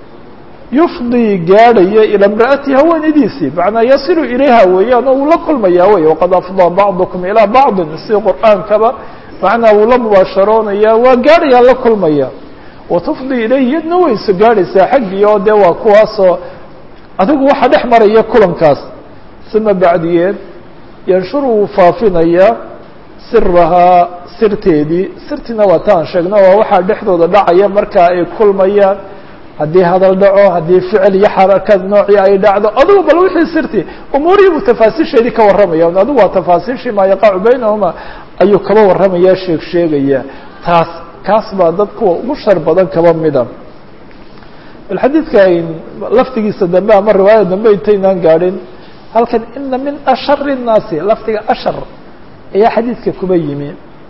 yufdii gaadhaya ilaa imra'atihi haweenadiisii macnaa yasilu ilayha weeyaan oo uu la kulmayaa wey waqad afdaa bacdukum ilaa bacdin si qur'aankaba macnaa wuu la mubaasharoonaya waa gaadhayaa la kulmaya watufdii ilayhi yadna wayso gaadhaysaa xaggii oo dee waa kuwaasoo adigu waxa dhex maraya kulankaas uma bacdiyeed yanshuru wuu faafinayaa sirahaa sirteedii sirtiina waa taan sheegno waa waxaa dhexdooda dhacaya markaa ay kulmayaan haddii hadal dhaco haddii ficil iyo xarakad noocii ay dhacdo adugu bal wixii sirti umuurihiibuu tafaasiisheedii ka warramaya adigu waa tafaasiishii maa yaqacu baynahuma ayuu kaba warramaya sheeg sheegaya taas kaas baa dad kuwa ugu shar badan kaba mida bal xadiidka laftigiisa dambe ama riwaayada dambe intaynaan gaadhin halkan ina min ashari الnaasi lafdiga ashar ayaa xadiidka kuba yimi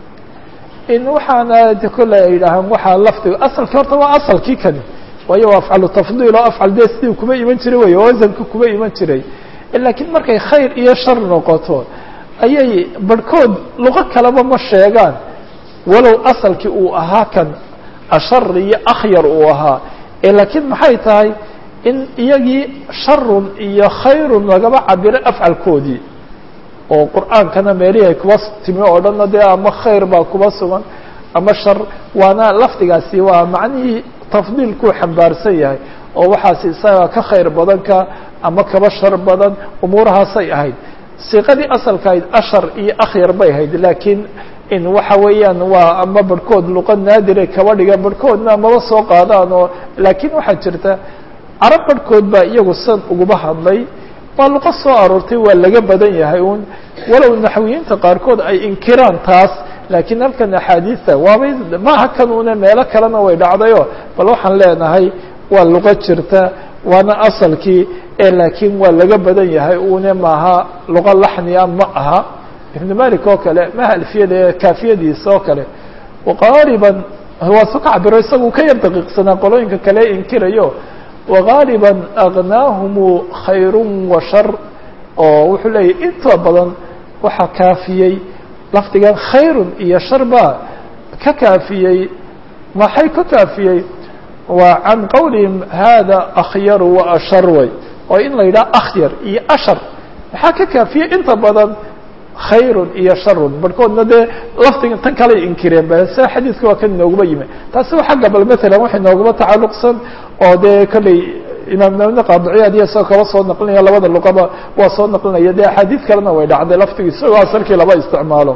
in waxaana kolle ay yidhaahaan waxaa lafdiga asalkii horta waa asalkii kani waayo waa afcalu tafdiil oo afcal dee sidii kuma iman jiray wey oo wasanka kuma iman jiray laakiin markay khayr iyo shar noqoto ayay barhkood luqo kaleba ma sheegaan walow asalkii uu ahaa kan ashar iyo akhyar uu ahaa laakiin maxay tahay in iyagii sharun iyo khayrun lagaba cabiro afcalkoodii oo qur'aankana meelihii ay kuba timi oo dhanna dee ama khayr baa kuba sugan ama shar waana lafdigaasi waa macnihii tafdiilkuu xambaarsan yahay oo waxaas isaga ka khayr badan ka ama kaba shar badan umuurahaasay ahayd siiqadii asalka ahayd ashar iyo akhyar bay ahayd laakiin in waxa weeyaan waa ama barhkood luqa naadire kaba dhiga barhkoodna maba soo qaadaan oo laakiin waxaa jirta carab barhkood baa iyagu san uguba hadlay waa luqo soo aroortay waa laga badan yahay un walow naxwiyiinta qaarkood ay inkiraan taas laakiin halkan axaadiista waabay maaha kan une meelo kalena way dhacdayo bal waxaan leenahay waa luqo jirta waana asalkii ee laakiin waa laga badan yahay une maaha luqo laxniya ma aha ibnu malik oo kale maha alfiyada ee kaafiyadiisa oo kale waqaaliban waa su ka cabiro isagu ka yar daqiiqsanaa qolooyinka kale inkirayo wagaaliban agnaahumu khayru wa shar oo wuxuu leeyahy inta badan waxaa kaafiyey lafdigan khayrun iyo shar baa ka kaafiyey maxay ka kaafiyey waa can qowlihim hada akhyaru wa ashar way oo in la yidhaha akhyar iyo ashar maxaa ka kaafiyey inta badan khayrun iyo sharun barhkoodna dee lafdiga tan kalay inkireen ba se xadiidka waa kan inooguma yimi taasi waa xagga bal matalan wax inooguma tacalluqsan oo dee kolley imaam nawine qaadiciyaad iyo isagoo kaba soo naqlinaya labada luqaba waa soo naqlinaya dee axaadiid kalena way dhacday lafdigi isagoo asalkii laba isticmaalo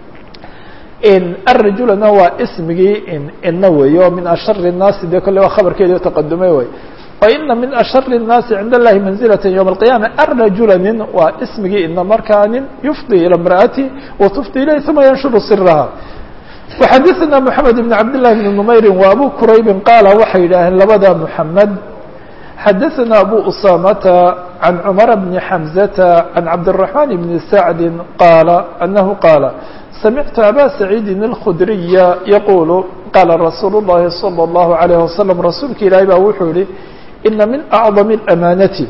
arajulana waa ismigii ina weey o min ashari الnaasi dee kolle waa khabarkeedi taqadumay wey waina min ashari الnaasi cind اllahi manzilaة ywم القiyama arajula nin waa ismigii ina markaa nin yufdi ilى imra'ati watufdi ilayh uma yanshuru siraha وxadثna mحamed بn cabd لlahi بn نmayri wa abu quraybi qaala waxay yidhaaheen labada mحamed xadaثna abu usamata can cmar bni xamزata can cabdالرaحman bni sacdi qaala anahu qaala samictu aba saciidi الkhudriya yaqulu qaala rasuul الlahi salى الlahu عalيه wasalam rasuulka ilaahi baa wuxuu yihi ina min acظam الأmaanati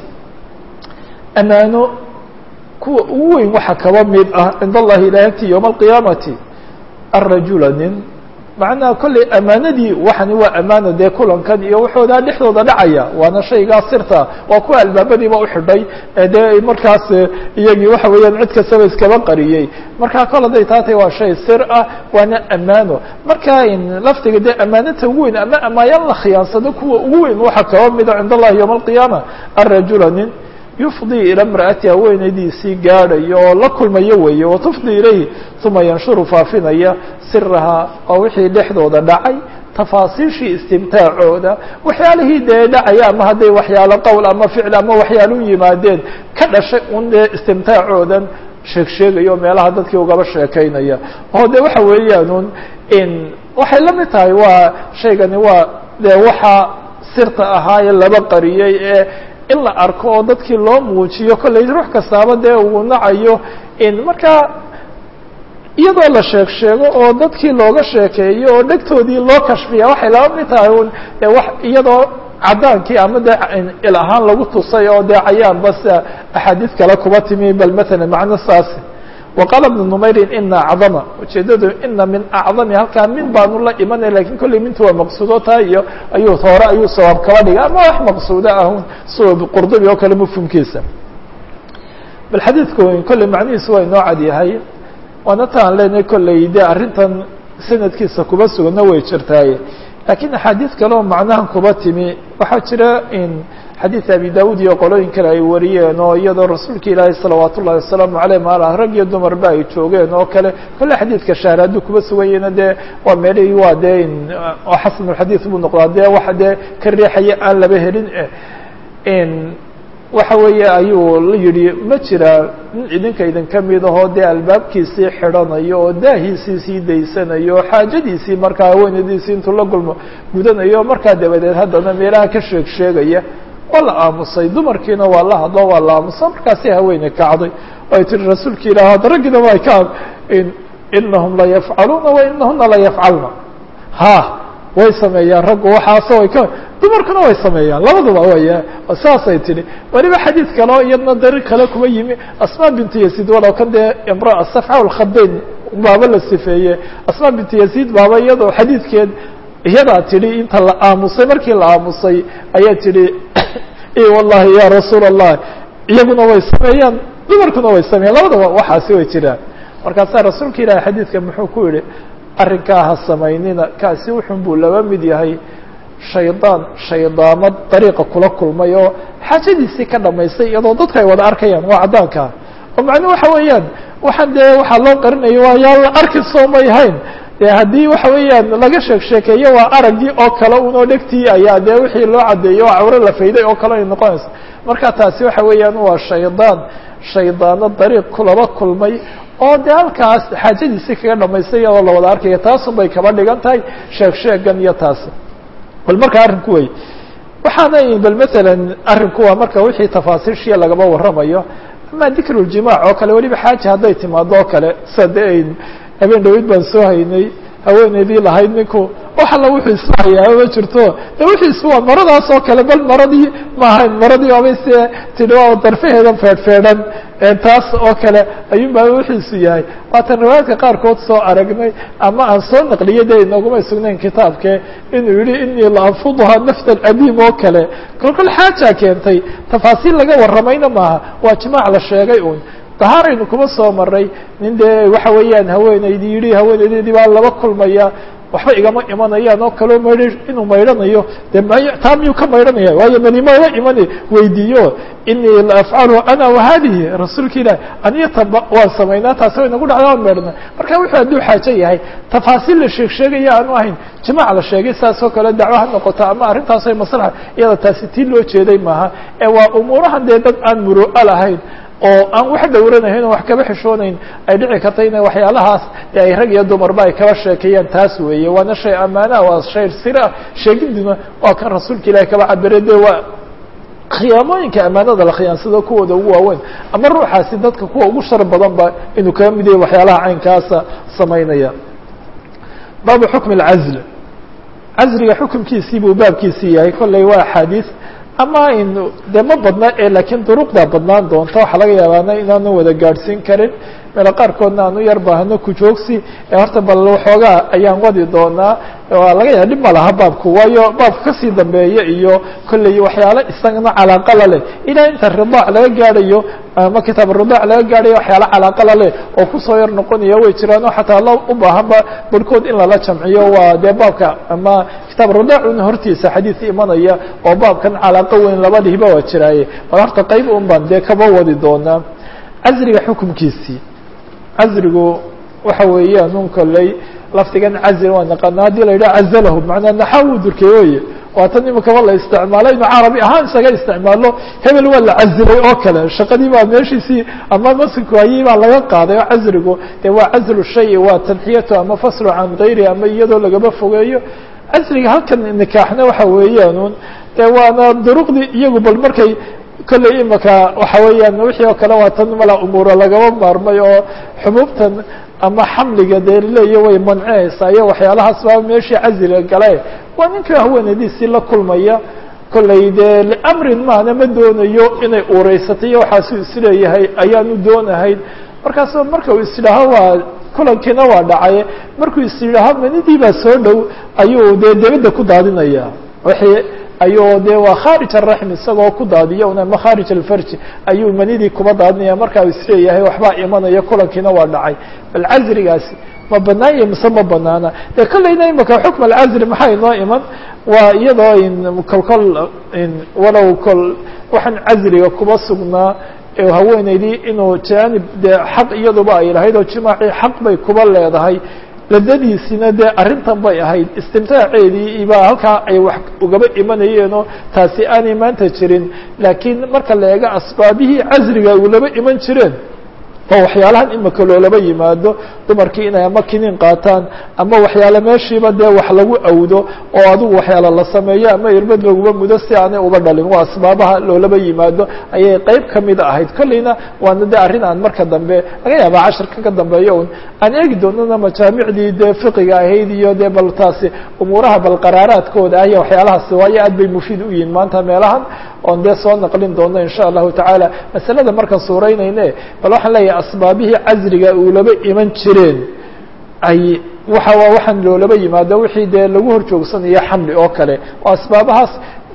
amaano kuwa ugu weyn waxa kaba mid ah cind allahi ilahi agti ywma الqiyaamati arajula nin macnaha kolley amaanadii waxani waa amaano dee kulankan iyo waxoodaa dhexdooda dhacaya waana shaygaa sirta waa kuwa albaabadiiba uxidhay dee markaas iyagii waxa weeyaan cid kastaba iskaba qariyey markaa kol hadday taatay waa shay sir ah waana amaano marka lafdiga dee amaanata ugu weyn ama amaayaan la khiyaansado kuwa ugu weyn waxa kaba mida cind allahi yowma alqiyaama arajula nin yufdi ila imra'ati haweenaydiisii gaadhayo oo la kulmayo weeye watufdi ilayhi uma yanshuru faafinaya sirahaa oo wixii dhexdooda dhacay tafaasiishii istimtaacooda waxyaalihii dee dhacaya ama hadday waxyaalo qowl ama ficil ama waxyaalo u yimaadeen ka dhashay un dee istimtaacoodan sheeg sheegayo meelaha dadkii ugaba sheekaynaya oo de waxa weeyaanun in waxay la mid tahay waa shaygani waa dee waxa sirta ahaa ee laba qariyey ee in la arko oo dadkii loo muujiyo kolley ruux kastaaba dee uu nacayo in markaa iyadoo la sheeg sheego oo dadkii looga sheekeeyo oo dhegtoodii loo kashfiya waxay laba mid tahay un de wax iyadoo caddaankii ama dee il ahaan lagu tusay oo dee cayaan bas axaadiid kale kuba timi bal matalan macno saasi waqaala bnu numayrin ina acdama ujeedadu ina min acdami halkaa min baanu la imanay lakin kolley mintu waa maqsuudo taa iyo ayuu hore ayuu sawaab kaba dhigay ama wax maqsuudo ahun sua qurdubi oo kale mafhumkiisa bal xadiidku kolley macnihiisu waa inoo cad yahay waana ta aan leenahay kolley de arrintan sanadkiisa kuba sugana way jirtaaye lakiin axaadiid kale oo macnahan kuba timi waxaa jira in xadiid abi dawud iyo qolooyin kale ay wariyeen oo iyadoo rasuulka ilaahi salawaat ullahi wasalaamu aleyh maala rag iyo dumarba ay joogeen oo kale kolle xadiidka shahr hadduu kuba suganyena dee waa meelihii waa dee oo xasanulxadiid buu noqdaa dee waxa dee ka riixaya aan laba helin in waxa weeye ayuu la yidhi ma jira nin idinka idinka mid ahoo dee albaabkiisii xidhanayo oo daahiisii sii daysanayo oo xaajadiisii markaa haweenadiisii intuu la gulmo gudanayo markaa dabadeed haddana meelaha ka sheeg sheegaya waa la aamusay dumarkiina waa la hadlo waa la aamusa markaasi haweeney kacday oo ay tiri rasuulka ilah hadda raggina waa ka inahum la yafcaluuna wa inahuna la yafcalna ha way sameeyaan raggu waxaaso way ka dumarkuna way sameeyaan labaduba way saasay tihi weliba xadiid kale oo iyadna dariiq kale kuma yimi asma bintu yaziid walow kan dee imraa safxa lkhabeyn baaba la sifeeye asma bintu yaziid baaba iyadoo xadiidkeed iyadaa tidhi inta la aamusay markii la aamusay ayaa tidhi wallahi ya rasuul allah iyaguna way sameeyaan dumarkuna way sameeyaan labadaba waxaasi way jiraan markaasaa rasuulka ilahi xadiidka muxuu ku yihi arrinkaa ha samaynina kaasi wuxun buu laba mid yahay shaydaan shaydaamad dariiqa kula kulmay oo xaajadiisii ka dhamaystay iyadoo dadku ay wada arkayaan waa caddaankaa oo macnuu waxa weeyaan waxaan dee waxaa loo qarinayo waa yaa la arki soomay hayn de haddii waxa weeyaan laga sheek sheekeeyo waa araggii oo kale unoo dhegtii ayaa dee wixii loo caddeeyo oo cawre la fayday oo kale ay noqonaysa marka taasi waxa weeyaan waa shaydaan shaydaano dariiq kulaba kulmay oo dee halkaas xaajadiisii kaga dhamaystay iyadoo la wada arkaya taasun bay kaba dhigan tahay sheeg sheegan iyo taasi bal marka arrinku wey waxaana bal masalan arrinku waa marka wixii tafaasiishiya lagaba warramayo ama dikruljimaac oo kale weliba xaaja hadday timaado oo kale sida de ay habeen dhaweyd baan soo haynay haweeneydii lahayd ninku wax alla wuxuu isu hayaa ma jirto de wuxuu isu waa maradaas oo kale bal maradii ma ahayn maradii waabay se tidhi waa darfaheedan feedhfeedhan taas oo kale ayuun baa wixiisu yahay waatan riwaayaadka qaarkood soo aragnay ama aan soo naqliyay de inagumay sugnayn kitaabke inuu yihi inii la anfuduhaa nafta adiim oo kale kolkol xaaja keentay tafaasiil laga warramayna maaha waa jimaac la sheegay un dahaaraynu kuma soo maray nin dee waxa weeyaan haweeneydi yihi haweeneydeedii baa laba kulmaya waxba igama imanayaan oo kaleo maydh inuu maydhanayo de may taa miyuu ka maydhanaya waayo manimala iman weydiiyo inii la afcalu ana wahadihi rasuulka ilahi aniyo taba waan samaynaa taasi way nagu dhacda waan maydhana marka wuxuu hadduu xaajo yahay tafaasiil la sheeg sheegaya aanu ahayn jimaac la sheegay saas oo kale dacwo ha noqoto ama arrintaas ay maslaxa iyada taasi tii loo jeeday maaha ee waa umuurahan dee dad aan muru'a lahayn oo aan wax dhowranahayn oo wax kaba xishoonayn ay dhici karta ina waxyaalahaas e ay rag iyo dumarba ay kaba sheekeeyaan taas weeye waana shay amaanaa waa shay sira sheegiduna waa kan rasuulka ilahi kaba cabire de waa khiyaamooyinka amaanada la khiyaansado kuwooda ugu waaweyn ama ruuxaasi dadka kuwa ugu shar badan ba inuu kaga mid yahay waxyaalaha caynkaasa samaynaya baabu xukmi اlcazl casriga xukumkiisii buu baabkiisii yahay kolley waa axaadiis ama in de ma badna e laakiin duruqda badnaan doonta waxaa laga yaabaana inaanu wada gaadhsiin karin meelo qaarkoodna aan u yar baahno kujoogsi ee horta bal waxoogaa ayaan wadi doonaa waa laga yaaba dhib ma laha baabku waayo baabka kasii dambeeya iyo kolley waxyaalo isagana calaaqala leh ilaa inta ridaac laga gaadhayo ama kitaab ridaac laga gaadhayo waxyaalo calaaqala leh oo kusoo yar noqonaya way jiraan oo xataa la u baahanba barhkood in lala jamciyo waa dee baabka ama kitaab ridaacuna hortiisa xadiis imanaya oo baabkan calaaqo weyn labadihiba waa jiraaye bal horta qayb un baan dee kaba wadi doonaa casriga xukumkiisii casrigu waxa weeyaan un kolley lafdigan cazl waa naqaana haddii la yidhaha cazalahu manaa naxa uu durkey oye waa tan imikaba la isticmaalo inu carabi ahaan isaga isticmaalo hebel waa la cazilay oo kale shaqadii baa meeshiisii ama masinku hayii baa laga qaaday oo casrigu dee waa cazlu shay waa tanxiyatu ama faslu can gayri ama iyadoo lagaba fogeeyo casriga halkan nikaaxna waxa weeyaan un dee waana duruqdii iyagu bal markay kolley imika waxa weeyaan wixii oo kale waa tan mala umuuro lagaba maarmay oo xubuubtan ama xamliga dee leeya way mancinaysaa iyo waxyaalahaas baa meeshii casriga gale waa ninka haweenadiisii la kulmaya kolley dee liamrin maana ma doonayo inay uuraysatay iyo waxaasuu isleeyahay ayaanu doonahayn markaas marka uu isidhaaho waa kulankiina waa dhacay markuu isidhaaho manidii baa soo dhow ayuu dee debadda ku daadinaya wixii ayuu de waa khaarij araxm isagoo ku daadiya un ama khaarij alfarji ayuu manidii kuba daadinaya markaa isleeyahay waxbaa imanaya kulankiina waa dhacay bal casrigaasi ma banaan yahi mise ma banaana de kolleyna imika xukm alcasri maxaa inoo iman waa iyadoo in kolkol walow kol waxaan casriga kuba sugnaa haweeneydii inuu jaanib dee xaq iyaduba ay lahayd oo jimaacii xaq bay kuba leedahay ladadiisina dee arrintan bay ahayd istimtaaceedii ibaa halkaa ay wax ugaba imanayeenoo taasi aanay maanta jirin laakiin marka la eego asbaabihii casriga ulaba iman jireen oo waxyaalahan imika loolaba yimaado dumarkii inay ama kiniin qaataan ama waxyaale meeshiiba dee wax lagu awdo oo adigu waxyaala la sameeyo ama irbad laguba mudo si aanay uba dhalin waa asbaabaha loolaba yimaado ayay qeyb kamida ahayd kolleyna waana de arrin aan marka dambe laga yaaba cashirka ka dambeeyo un aan eegi doonana majaamicdii dee fiqiga ahayd iyo dee bal taasi umuuraha bal qaraaraadkooda ah iyo waxyaalahaasi waayo aad bay mufiid u yihiin maanta meelahan oon dee soo naqlin doono insha allahu tacaala masalada markaan suuraynayne bal waxaan leeyahay asbaabihii casriga uulaba iman jireen ay waxa waa waxaan loolaba yimaado wixii dee lagu hor joogsanayo xamli oo kale oo asbaabahaas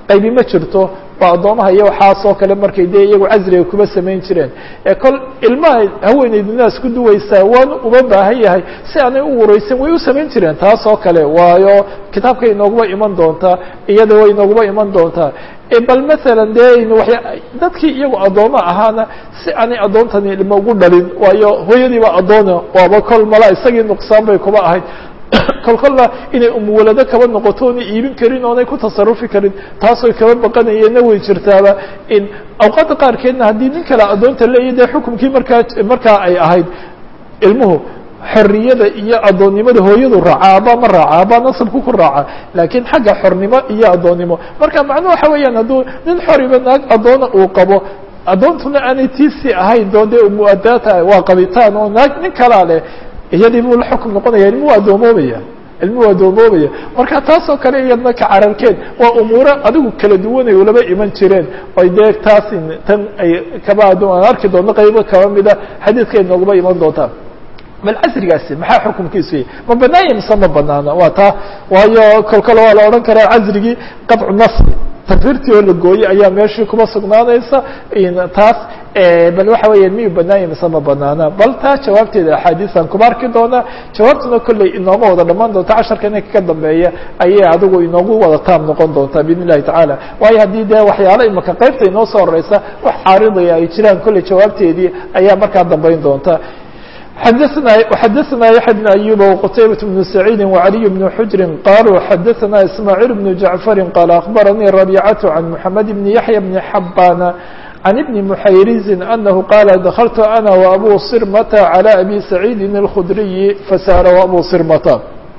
qaybi ma jirto waa addoomaha iyo waxaasoo kale markay dee iyagu casriga kuma samayn jireen ee kol ilmaha haweeneydu naas ku duwaysaa waanu uma baahan yahay si aanay u wareysan way u samayn jireen taas oo kale waayo kitaabka inooguma iman doontaa iyada way inooguma iman doontaa bal masalan dee dadkii iyagu addooma ahaana si aanay addoontani ilma ugu dhalin waayo hooyadiiba addoona waaba kol mala isagii nuqsaan bay kuba ahayd kol kolna inay umuwalado kaba noqoto oonay iibin karin oonay ku tasarufi karin taasoy kaba baqanayeenna way jirtaaba in awqaadda qaarkeedna haddii nin kale addoonta leeya dee xukumkii markaa markaa ay ahayd ilmuhu xorriyada iyo addoonnimada hooyadu raaca aba ma raaca aba nasabku ku raaca laakiin xagga xornimo iyo addoonnimo marka macnuhu waxa weeyaan hadduu nin xoriba naag addoona uu qabo addoontuna aanay tiisi ahayn doo dee umuadaata waa qabitaan oo naag nin kalaa leh iyadii buu la xukum noqonaya ilmuhu addoomoobaya ilmuhu addoomoobaya marka taasoo kale iyadna ka cararkeed waa umuuro adigu kala duwanay ulaba iman jireen oy dee taas tan ay kaba addoon aan arki doonno qaybo kaba mida xadiidka inooguma iman doontaa bal casrigaasi maxaa xukumkiisu yahy ma banaanya mise ma banaana waa taa waayo kol kale waa la odhan karaa casrigii qadcu nasri takfirtii oo la gooyey ayaa meeshii kuma sugnaanaysa taas bal waxa weya miyu banaanya mise ma banaana bal taa jawaabteeda axaadiisan kuma arki doonaa jawaabtuna kolley inooma wada dhamaan doonta casharka inanka ka dambeeya ayay adigu inoogu wada taam noqon doontaa biidn illahi tacaala waayo haddii dee waxyaala imaka qaybta inoo soo horeysa wax caaridaya ay jiraan kolley jawaabteedii ayaa markaa dambeyn doonta xadثna xadثna yaحya بن أyuba وqtaybaة بن سacيidi وعaliي بن xujri qaluu xadثna ismاعيل بن jaعفari qال أخbaranii رabيcaة عan mحamed بn yaحyى بn xabana عan بn mحayrizi أnahu qala dakلtu أna وأbu sirmta عlى أbي سacيidi الkhdriyi fasأla وأbu sirmta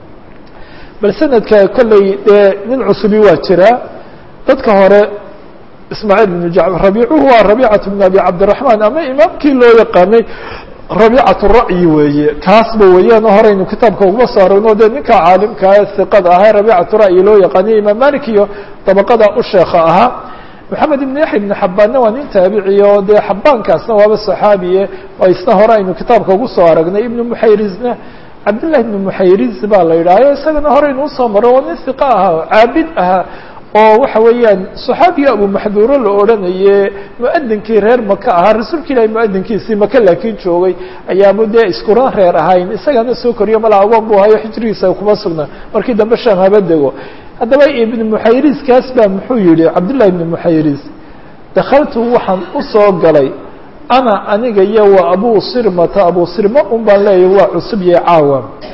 bal sanadka kolley dee nin cusubi waa jira dadka hore ismاعيل بن jacfar rabicuhu waa rabيcaة بn abi cabdiلرaحman ama imaamkii loo yaqaanay rabiicat ra'yi weeye kaasba weeyaan horeynu kitaabka uguma soo aragno dee ninka caalimkaa hiqada ahaa rabiicatu ra'yi loo yaqaaniyo imaam malik iyo dabaqada u sheekha ahaa maxamed ibn yaxya ibn xabaanna waa nin taabiciy oo dee xabaankaasna waaba saxaabiye oo isna hore aynu kitaabka ugu soo aragnay ibnu muxayrizna cabdillahi ibnu muxayriz baa la yidhahyo isagana horeynu usoo maro oo nin hiqa ahaa oo caabid ahaa oo waxa weeyaan صaxaabiga abu maxduuro la odhanaye muadinkii reer maka ahaa rasuulka ilahi muadinkiisii maka laakiin joogay ayaaba dee iskuran reer ahayn isagana soo koriyo mala agoon bu hayo xijrigiisa kuma sugnaa markii dambe sham haba dego haddaba ibn muxayriz kaas baa muxuu yihi cabdالlahi ibn muxayriz dakaltu waxaan usoo galay ana aniga iyo wa abu sirmata abu sirma un baan leeyahy waa cusub yahay caawa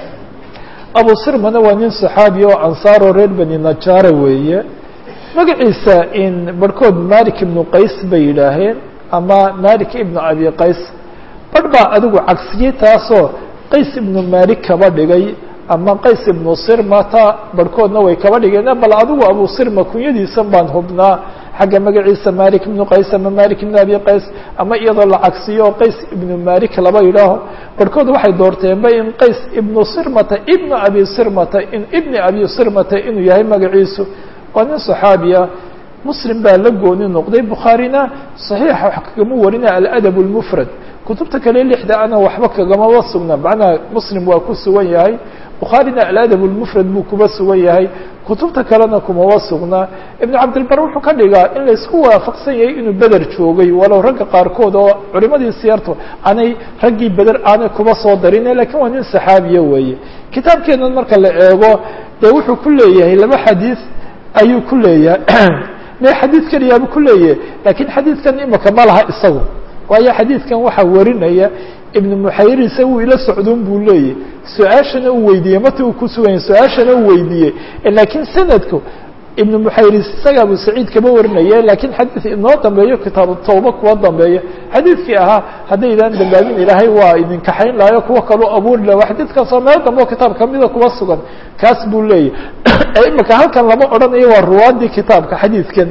abu sirmana waa nin صaxaabi oo ansaaro reer beni najaara weeye magaciisa in barhkood malik ibnu qays bay yidhaaheen ama malik ibnu abi qays barh baa adigu cagsiyey taasoo qays ibnu malik kaba dhigay ama qays ibnu sirmata barhkoodna way kaba dhigeen bal adigu abu sirma kunyadiisan baan hubnaa xagga magaciisa malik ibnu qays ama malik ibnu abi qays ama iyadoo la cagsiyo qays ibnu malik laba yidhaaho barhkood waxay doorteenba in qays ibnu sirmata ibnu abi sirmata in ibni abi sirmata inuu yahay magaciisu waa nin صaxaabiya muslim baa la gooni noqday bukhaarina صaxiixa wax kagama warina aladab اlmufrad kutubta kale lixda ana waxba kagamaba sugna macnaha muslim waa ku sugan yahay bukhaarina aladab اlmufrad buu kuba sugan yahay kutubta kalena kumaba sugnaa ibn cabdilbar wuxuu ka dhigaa in laysku waafaqsan yahay inuu beder joogay walow ragga qaarkood oo culimadii siyartu aanay raggii beder aanay kuba soo darine lakiin waa nin saxaabiya weeye kitaabkeenan marka la eego dee wuxuu ku leeyahay laba xadiis ayuu ku leeyahay me xadiid keliyaaba ku leeyahay lakiin xadiidkan imika ma laha isagu waayo xadiidkan waxaa warinaya ibn muxayrise wuu ila socdon buu leeyahy su-aashana uu weydiiyey mata uu ku suganya su-aashana uu weydiiyey lakiin sanadku ibn muxayris isaga abu saciid kama warinaya lakiin xadiid inoo dambeeyo kitaabu tawba kuwa dambeeya xadiidkii ahaa haddaydaan dambaabin ilaahay waa idin kaxayn lahayo kuwa kaloo abuuri laha xadiidkaasoo meel dambe oo kitaab kamida kuwa sugan kaas buu leeyahy imika halkan lama odhanayo waa ruwaadii kitaabka xadiidkan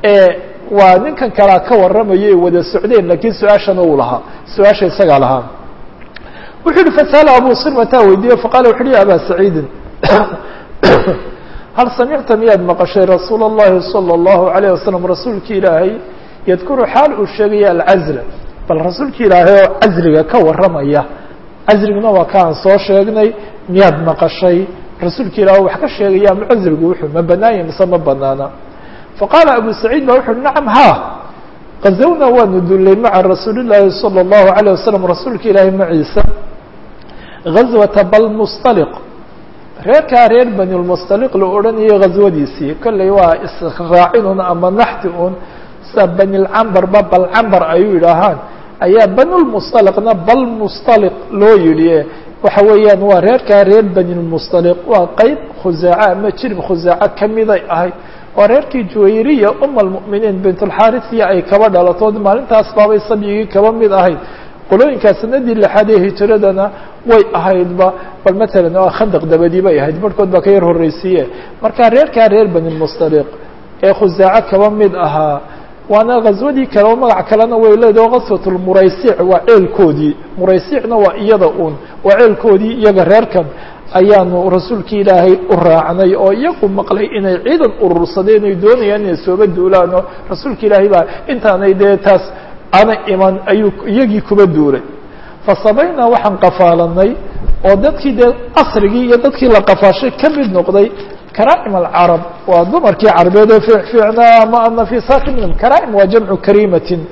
waa ninkan kalaa ka waramayo ee wada socdeen lakiin su-aashana uu lahaa su-aasha isagaa lahaa wuxuu yihi fasala abu sirmataa weydiiye faqala wuxu uhi ya aba saciidin hal samicta miyaad maqashay rasuul اllahi salى اllahu alayه wasalam rasuulki ilaahay yadkuru xaal uu sheegaya alcazla bal rasuulki ilaahay oo casliga ka waramaya casliguna waa kaan soo sheegnay miyaad maqashay rasuulka ilaah wax ka sheegaya ama casligu wuxuu ma banaanya mise ma banaana faqaala abu saciid ba wuxu uhi nacam ha gazawna waanu dullay maca rasuuli llaahi salى اllahu عalيه wasalam rasuulka ilaahi maciisa gazwata balmustaliq reerkaa reer bani lmustaliq la odhanayay ghaswadiisii kolley waa israacinun ama naxti un sa banilcambarba balcambar ayuu yidhaahaan ayaa banulmustaliqna balmustaliq loo yidhi waxa weeyaan waa reerkaa reer banilmustaliq waa qeyb khusaaca ama jirib khusaaco kamiday ahayd waa reerkii juwayriya uma almu'miniin bintulxaarisiya ay kaba dhalatood maalintaas baabay sabyigii kaba mid ahayd qolooyinkaa sanadii lixaad ee hijiradana way ahaydba bal matalan waa khandaq dabadii bay ahayd barhkood baa ka yar horreysiiye marka reerkaa reer banilmustaliq ee khusaaco kaba mid ahaa waana ghaswadii kale oo magac kalena way leedaho gaswat lmuraysic waa ceelkoodii muraysicna waa iyada uun waa ceelkoodii iyaga reerkan ayaanu rasuulkii ilaahay u raacnay oo iyagu maqlay inay ciidan urursadeen ay doonayaan inay sooba duulaan oo rasuulka ilaahay baa intaanay dee taas ana iman ayuu iyagii kuba duulay fasabaynaa waxaan qafaalanay oo dadkii dee asrigii iyo dadkii la qafaashay ka mid noqday karaa'im alcarab waa dumarkii carbeed ee fiicfiicnaa ama anafisaati minhum karaa'im waa jamcu kariimatin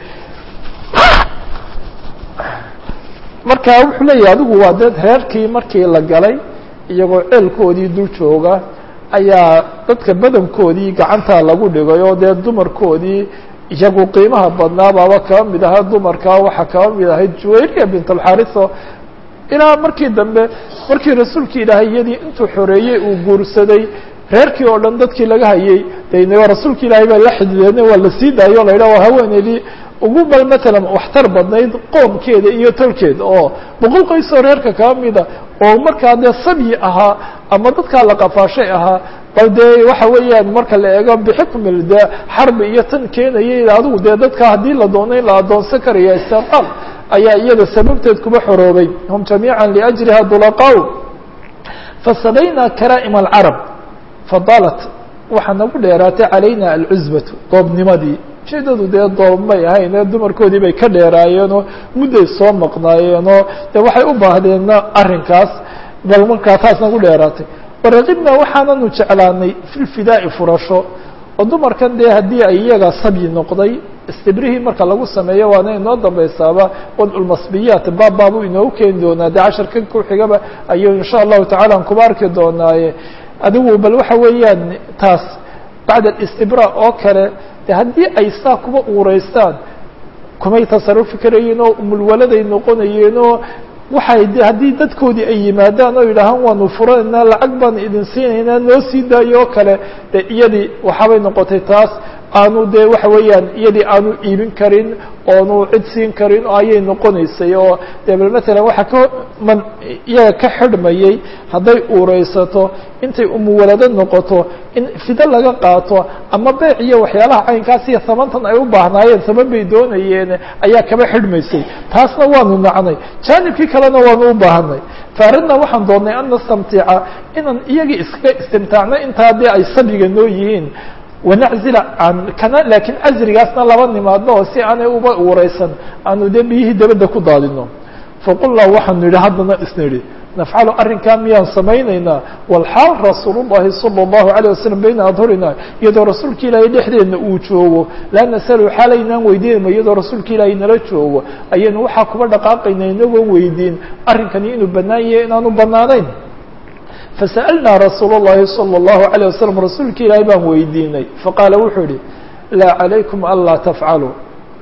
marka wuxuu leeyahay adigu waa dee reerkii markii la galay iyagoo ceelkoodii dul jooga ayaa dadka badankoodii gacantaa lagu dhigay oo dee dumarkoodii iyagu qiimaha badnaa baaba kaba mid ahaa dumarka waxaa kaba mid ahayd juwayriya bint alxariso ilaa markii dambe markii rasuulki ilaahay iyadii intuu xoreeyey uu guursaday reerkii oo dhan dadkii laga hayay de rasuulka ilaahay baa la xidideen waa la sii daayo la yidhah waa haweeneydii ugu bal matalan waxtar badnayd qoomkeeda iyo tolkeeda oo boqol qoysoo reerka kaba mida oo markaa dee sabyi ahaa ama dadkaa la qafaashay ahaa bal dee waxa weeyaan marka la eego bixikmil dee xarbi iyo tan keenayay adigu dee dadka haddii la doono in la adoonsan karaya istiqaal ayaa iyada sababteed kuba xoroobay hum jamiica liajriha dulaqaaw fasabaynaa karaa'im alcarab fadalat waxaa nagu dheeraatay calayna alcusbatu doobnimadii ujeedadu dee doob may ahayn ee dumarkoodii bay ka dheeraayeenoo mudday soo maqnaayeenoo dee waxay u baahdeenna arrinkaas bal markaa taas nagu dheeraatay waraqibna waxaananu jeclaanay fi lfidaa'i furasho oo dumarkan dee haddii ay iyaga sabyi noqday istibrihii marka lagu sameeyo waana inoo dambaysaaba wadculmasbiyaat baab baabu inoogu keeni doonaa dee casharkan ku xigaba ayuu insha allahu tacala aan kuba arki doonaaye adigu bal waxa weeyaan taas bacda alistibra oo kale de haddii ay saa kuba uureystaan kumay tasarufi karayeen oo umulwaladay noqonayeen oo waxay de haddii dadkoodii ay yimaadaan oo yidhaahaan waanu furanaynaa lacag baan idin siinaynaa noo sii daayo oo kale de iyadii waxaabay noqotay taas aanu de waxa weeyaan iyadii aanu iibin karin oonu cid siin karin ayay noqonaysay oo de bal matalan waxaa ka man iyaga ka xidhmayay hadday uureysato intay umuwalado noqoto in fido laga qaato ama beec iyo waxyaalaha caynkaas iyo samantan ay u baahnaayeen saman bay doonayeen ayaa kaba xidhmaysay taasna waanu nacnay jaanibkii kalena waanu u baahanay faaridna waxaan doonnay an nastamtica inaan iyagii iskaga istimtaacno intaa dee ay sabiga noo yihiin wanaczila can kana laakiin casrigaasna laba nimaadno oo si aanay uba uureysan aanu dee biyihii dabadda ku daadino faqulnaa waxaanu yidhi haddana isna yidhi nafcalu arrinkaa miyaan samaynaynaa walxaal rasuul llahi salى اllahu alيه wasalam bayna adhurina iyadoo rasuulka ilaahay dhexdeedna uu joogo laa nasalu xaalaynaan weydiinayma iyadoo rasuulka ilaahay nala joogo ayaynu waxaa kuba dhaqaaqayna inagoo weydiin arrinkani inuu bannaan yahay inaanu bannaanayn fasa'alnaa rasuul اllahi salى اllahu عalيه wasalam rasuulka ilaahay baan weydiinay faqaala wuxuu yihi laa calaykum anlaa tafcaluu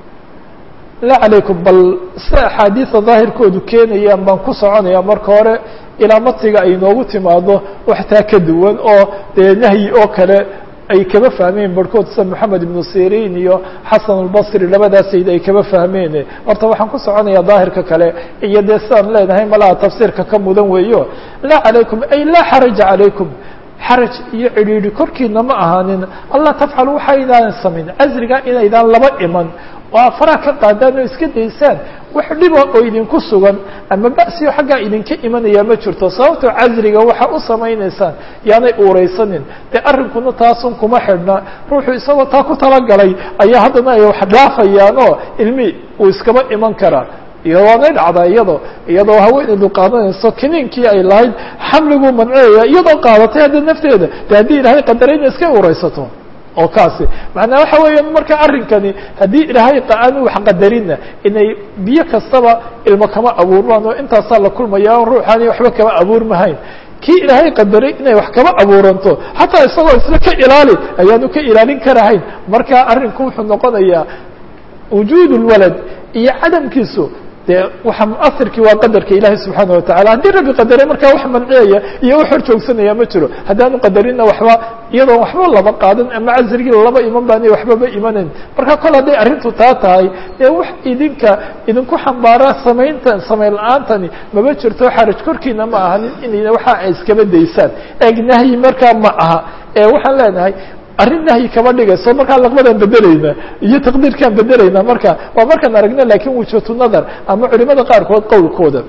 laa calaykum bal sida axaadiida daahirkoodu keenayaan baan ku soconaya marka hore ilaa matiga ay noogu timaado waxtaa ka duwan oo dee nahyi oo kale ay kaba fahmeen barhkood sida moxamed ibnu sirin iyo xasan albasri labadaas sayd ay kaba fahmeen horta waxaan ku soconaya daahirka kale iyo dee sidaan leenahay malaha tafsiirka ka mudan weeyo laa calaykum ay laa xaraja calaykum xaraj iyo cidhiidhi korkiina ma ahaanin allah tafcalu waxaydaan samayn casriga inaydaan laba iman oo afaraha ka qaadaan oo iska daysaan wax dhiba oo idinku sugan ama ba'siyo xaggaa idinka imanaya ma jirto sababtoo casriga waxaa u samaynaysaan yaanay uureysanin dee arrinkuna taasun kuma xidhna ruuxu isagoo taa ku talagalay ayaa haddana ay wax dhaafayaan oo ilmi uu iskaba iman karaa iyo waanay dhacdaa iyadoo iyadoo haweeneydu qaadanayso kiniinkii ay lahayd xamliguu mancinaya iyadoo qaadatay hadda nafteeda de haddii ilaahay qadaray ina iska ureysato oo kaasi macnaa waxa weeya marka arrinkani haddii ilaahay aanu wax qadarina inay biyo kastaba ilmo kama abuurmaan oo intaasaa la kulmaya ruuxaani waxba kama abuurmahayn kii ilaahay qadaray inay wax kaba abuuranto xataa isagoo isla ka ilaali ayaanu ka ilaalin karahayn marka arrinku wuxuu noqonayaa wujuud lwalad iyo cadamkiisu dee waxa muasirkii waa qadarka ilaahay subxaana watacala haddii rabbi qadaray markaa wax manciyaya iyo wax hor joogsanaya ma jiro haddaanu qadarinna waxba iyadoon waxba laba qaadan ama casrigii laba iman baani waxbaba imanayn marka kol hadday arrintu taa tahay dee wax idinka idinku xambaara samaynta samayn la-aantani maba jirto xaraj korkiina ma ahanin in waxa ay iskaba daysaan eeg nahyi markaa ma aha ee waxaan leenahay arrin nahyi kama dhigayso markaa laqbadan bedelaynaa iyo taqdiirkaan bedelaynaa marka waa markaan aragna lakin wujhatu nadar ama culimada qaarkood qowlkooda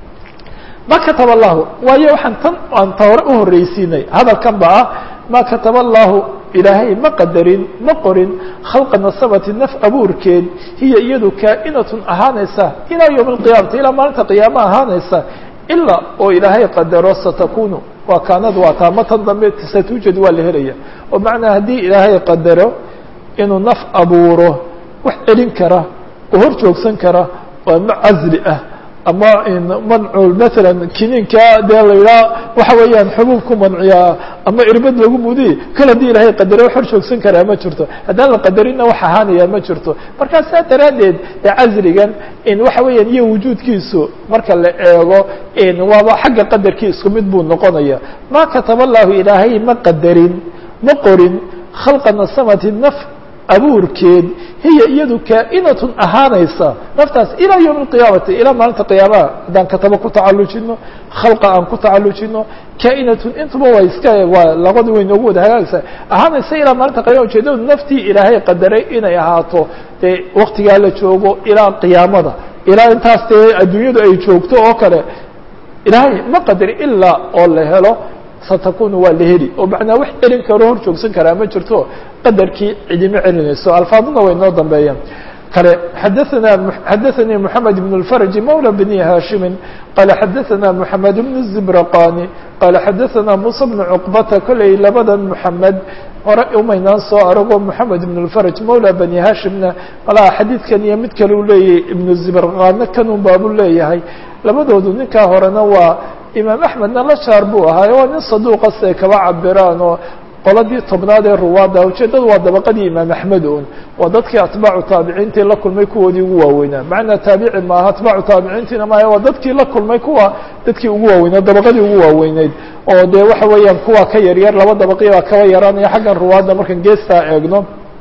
ma kataba allahu waayo waxaan tan aan tawre uhorreysiinay hadalkan ba ah ma kataba allahu ilaahay ma qadarin ma qorin khalqa nasabati naf abuurkeed hiya iyadu kaa'inatun ahaanaysa ilaa yowmi alqiyaamati ilaa maalinta qiyaama ahaanaysa ilaa oo ilaahay qadaro satakunu waa kaanad waa taama tan dambe satujad waa la helaya oo macnaa haddii ilaahay qadaro inuu naf abuuro wax celin kara oo hor joogsan kara oo ama casli ah ama mancul maalan kiniinka dee la yidhaha waxa weeyaan xubuub ku manciyaa ama irbad lagu mudiy kal haddii ilaahay qadaro wax hor joogsan karaa ma jirto haddaan la qadarinna wax ahaanaya ma jirto markaa saa daraaddeed ee casrigan in waxa weeyaan iyo wujuudkiisu marka la eego waaba xagga qadarkii isku mid buu noqonaya ma kataba allahu ilaahay ma qadarin ma qorin khalqa nasamati naf abuurkeed hiya iyadu kaa'inatun ahaanaysa naftaas ilaa yowmi alqiyaamati ilaa maalinta qiyaamaha haddaan kataba ku tacallujino khalqa aan ku tacallujino kaa'inatun intuba waa iska waa labada way noogu wada hagaagsa ahaanaysa ilaa maalinta qiyama ujeedadu naftii ilaahay qadaray inay ahaato dee waktigaa la joogo ilaa qiyaamada ilaa intaas dee adduunyadu ay joogto oo kale ilaahay ma qadari ilaa oo la helo satakunu waa la heli oo macnaa wax celin karo hor joogsan karaa ma jirto qadarkii cidima celinayso alfaaduna way noo dambeeyaan kale xadaana xadaثanii mحamed بن الفrج mولى بني hاشhimi qala xadaثana mحamed بن الزibraqani qala xadaثana muسى بن cqbata koley labadan mحamed hore umaynaan soo arago mحamed بن الفrج mولى بني hashimna malaha xadiidkan iyo mid kale u leeyahay iبن الزibrqaana kanun baabu leeyahay labadoodu ninkaa horena waa imaam axmedna la shaar buu ahaayo waa nin saduuqa siay kaba cabiraan oo qoladii tobnaad ee ruwaadda ujeeddadu waa dabaqadii imaam axmed un waa dadkii atbaacu taabiciintii la kulmay kuwoodii ugu waaweynaa macnaa taabici maaha atbaacu taabiciintiina maaha waa dadkii la kulmay kuwa dadkii ugu waaweynaa dabaqadii ugu waaweyneyd oo dee waxa weeyaan kuwa ka yaryar laba dabaqii baa kaba yaraanaya xaggan ruwaadda markaan geestaa eegno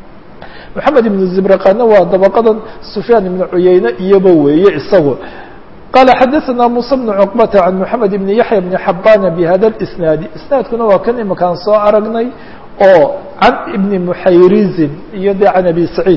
maxamed ibnu zibraqaana waa dabaqadan sufyaan ibnu cuyeyne iyoba weeye isagu qال xadaثna muسى بن cqبة عan mحamed بn yaحyى بn xabana bhada الإsnaadi isnaadkuna waa kan imakaan soo aragnay oo can ibni muxayrizin iyo de can abi saciid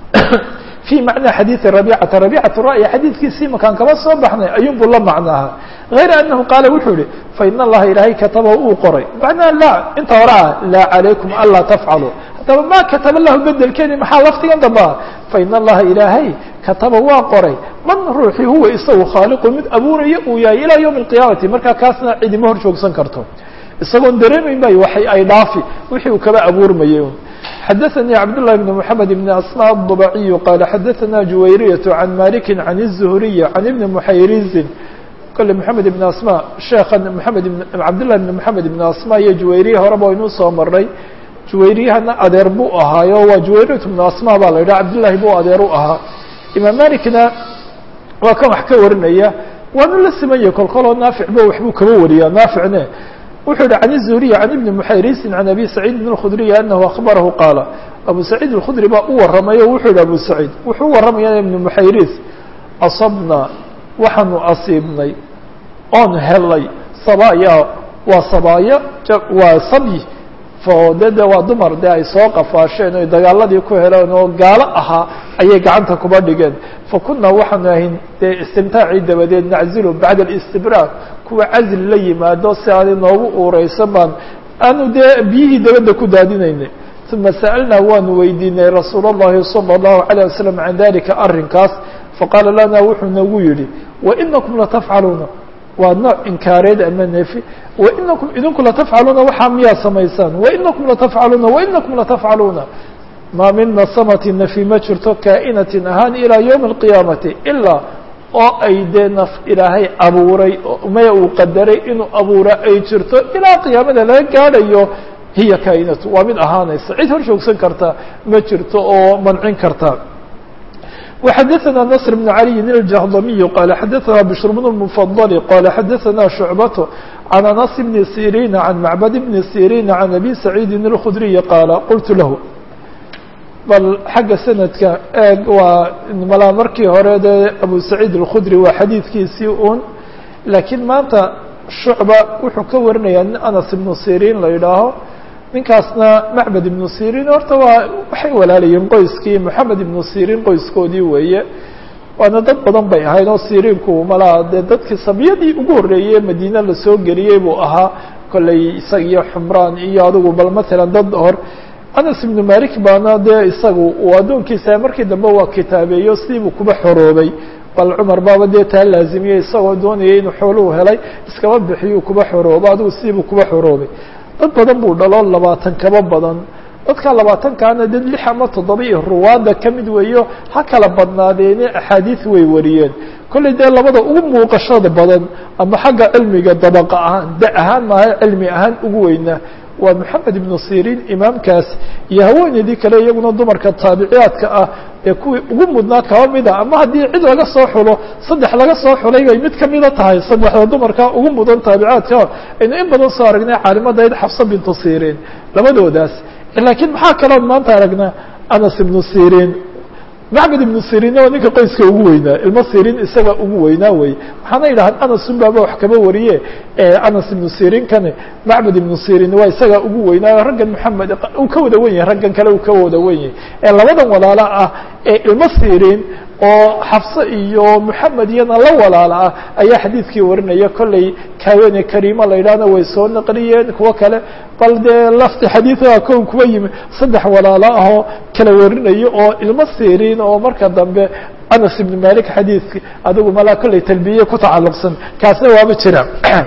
fي macna xadiiثi rabicata rabicatu ra'yi xadiidkiisi imakaan kaba soo baxnay ayun buu la macnaaha غayra anahu qaala wuxuu yihi fain اllaha ilaahay kataba uu qoray macnaa la inta hore ah laa عalaykum anlaa tafcaluu haddaba ma kataba lahu bedelkeedi maxaa laftigan dambaa fain allaha ilaahay kataba waa qoray man ruuxii huwa isagu khaaliqu mid abuuraya uu yahay ilaa ywmi اlqiyaamati markaa kaasna cidima hor joogsan karto isagoon dareemayn bay waxay ay dhaafi wixii uu kaba abuurmayay xadaثnي cabdاللahi بن محamed بن asmاء الضبaciي qala xadaثna juwayriyaة عan maliki عan الزhriي عan ibni muxayrizin kole mحamed ibn asmا sheekan mحamed cabdالlahi بn mحamed ibn asmا iyo juwayriya horeba inuu soo maray juwayriyahana adeer buu ahaayo waa juwayriyat bnu asma baa la yidhaha cabdillahi buu adeer u ahaa imaam malikna waa kan wax ka warinaya waanu la simanyay kolkoloo naafic ba waxbuu kaba wariyaa naaficne wuxuu yihi can الzuhriy can ibni muxayrisin can abi saciidin الkhudriyi anahu akhbarahu qaala abu saciid الkhudri baa u waramay o wuxuu yihi abu saciid wuxuu u waramaya ibni muxayris asabna waxaanu asiibnay oon helay sabaya waa sabaayo waa sabyi de de waa dumar de ay soo qafaasheen oy dagaaladii ku heleen oo gaalo ahaa ayay gacanta kuba dhigeen fakuna waxaanu ahayn dee istimtaacii dabadeed naczilu bacda alistibraag kuwa casli la yimaado si aani noogu uureysan baan aanu dee biyihii dabadda ku daadinaynay uma sa'alnaa waanu weydiinay rasuul اllahi salى الlahu عalيه wasalam can dalika arrinkaas faqaala lana wuxuu nagu yihi wainakum latafcaluuna waa nooc inkaareed ama nefi wainakum idinku latafcaluuna waxaa miyaa samaysaan wainakum latafcaluuna wainakum latafcaluuna maa min nasamati nafi ma jirto kaa'inatin ahaan ilaa ywmi اlqiyaamati ilaa oo ay dee naf ilaahay abuuray maya uu qadaray inuu abuura ay jirto ilaa qiyaamada laga gaadhayo hiya kaa'inatu waa mid ahaanaysa cid hor joogsan karta ma jirto oo mancin karta وxadثna نصر بن علي الجهضمي qال xadثna بشر بن المفضل qال xadثna شعبة عن أنس بن سيrين عن معبد بن سيrين عن أبي سعيد الخdري qال qلت لh bal xagga sanadka eeg waa malaa markii hore dee أبو سعيد الخdري waa xadiidkiisii un lakiin maanta شhuعبة wuxuu ka warinaya nin أنس بن سيrين la yidhaaho ninkaasna macbed ibnu sirin horta waa waxay walaalayeen qoyskii moxamed ibnu sirin qoyskoodii weeye waana dad badan bay ahayd oo siriinku malaa dee dadkii sabiyadii ugu horreeyey madiine lasoo geliyey buu ahaa kolley isaga iyo xumraan iyo adigu bal matalan dad hor anas ibnu malik baana dee isagu uu addoonkiisa markii dambe waa kitaabeeyo sidiibuu kuba xoroobay bal cumar baaba dee taa laazimiyey isagoo doonayay inuu xooluhu helay iskaba bixiyuu kuba xoroobo adigu sidiibuu kuba xoroobay dad badan buu dhalo labaatan kaba badan dadka labaatankaana dad lix ama toddoba iyo ruwaada ka mid weeyo ha kala badnaadeene axaadiis way wariyeen kollay dee labada ugu muuqashada badan ama xagga cilmiga dabaqa ahaan da ahaan maaha cilmi ahaan ugu weynaa waa moxamed ibnu sirin imaamkaas iyo haweeneydii kale iyaguna dumarka taabiciyaadka ah ee kuwii ugu mudnaa kaba mida ama haddii cid laga soo xulo saddex laga soo xulay bay mid kamida tahay saddexda dumarka ugu mudan taabicaadka aynu in badan soo aragnay caalimadayd xafsa bintu sirin labadoodaas laakiin maxaa kaloon maanta aragnaa anas ibnu sirin macbed ibnu sirinna waa ninka qoyska ugu weynaa ilmo sirin isaga ugu weynaa wey waxaana yidhahaan anasun baaba wax kaba wariye anas ibnu sirin kane macbed ibnu sirin waa isaga ugu weynaa raggan moxamed uu ka wada wen yahay raggan kale uu ka wada wen yahay ee labadan walaalo ah ee ilmo sirin oo xafse iyo moxamed iyana la walaalo ah ayaa xadiidkii warinaya kolley kaawene kariima la yidhahna way soo naqliyeen kuwo kale bal dee lafti xadiidaa kown kuwa yimi saddex walaalo ahoo kala warinayo oo ilmo sirin oo marka dambe anas ibn malik xadiidki adigu malaa kolley talbiye ku tacalluqsan kaasna waaba jira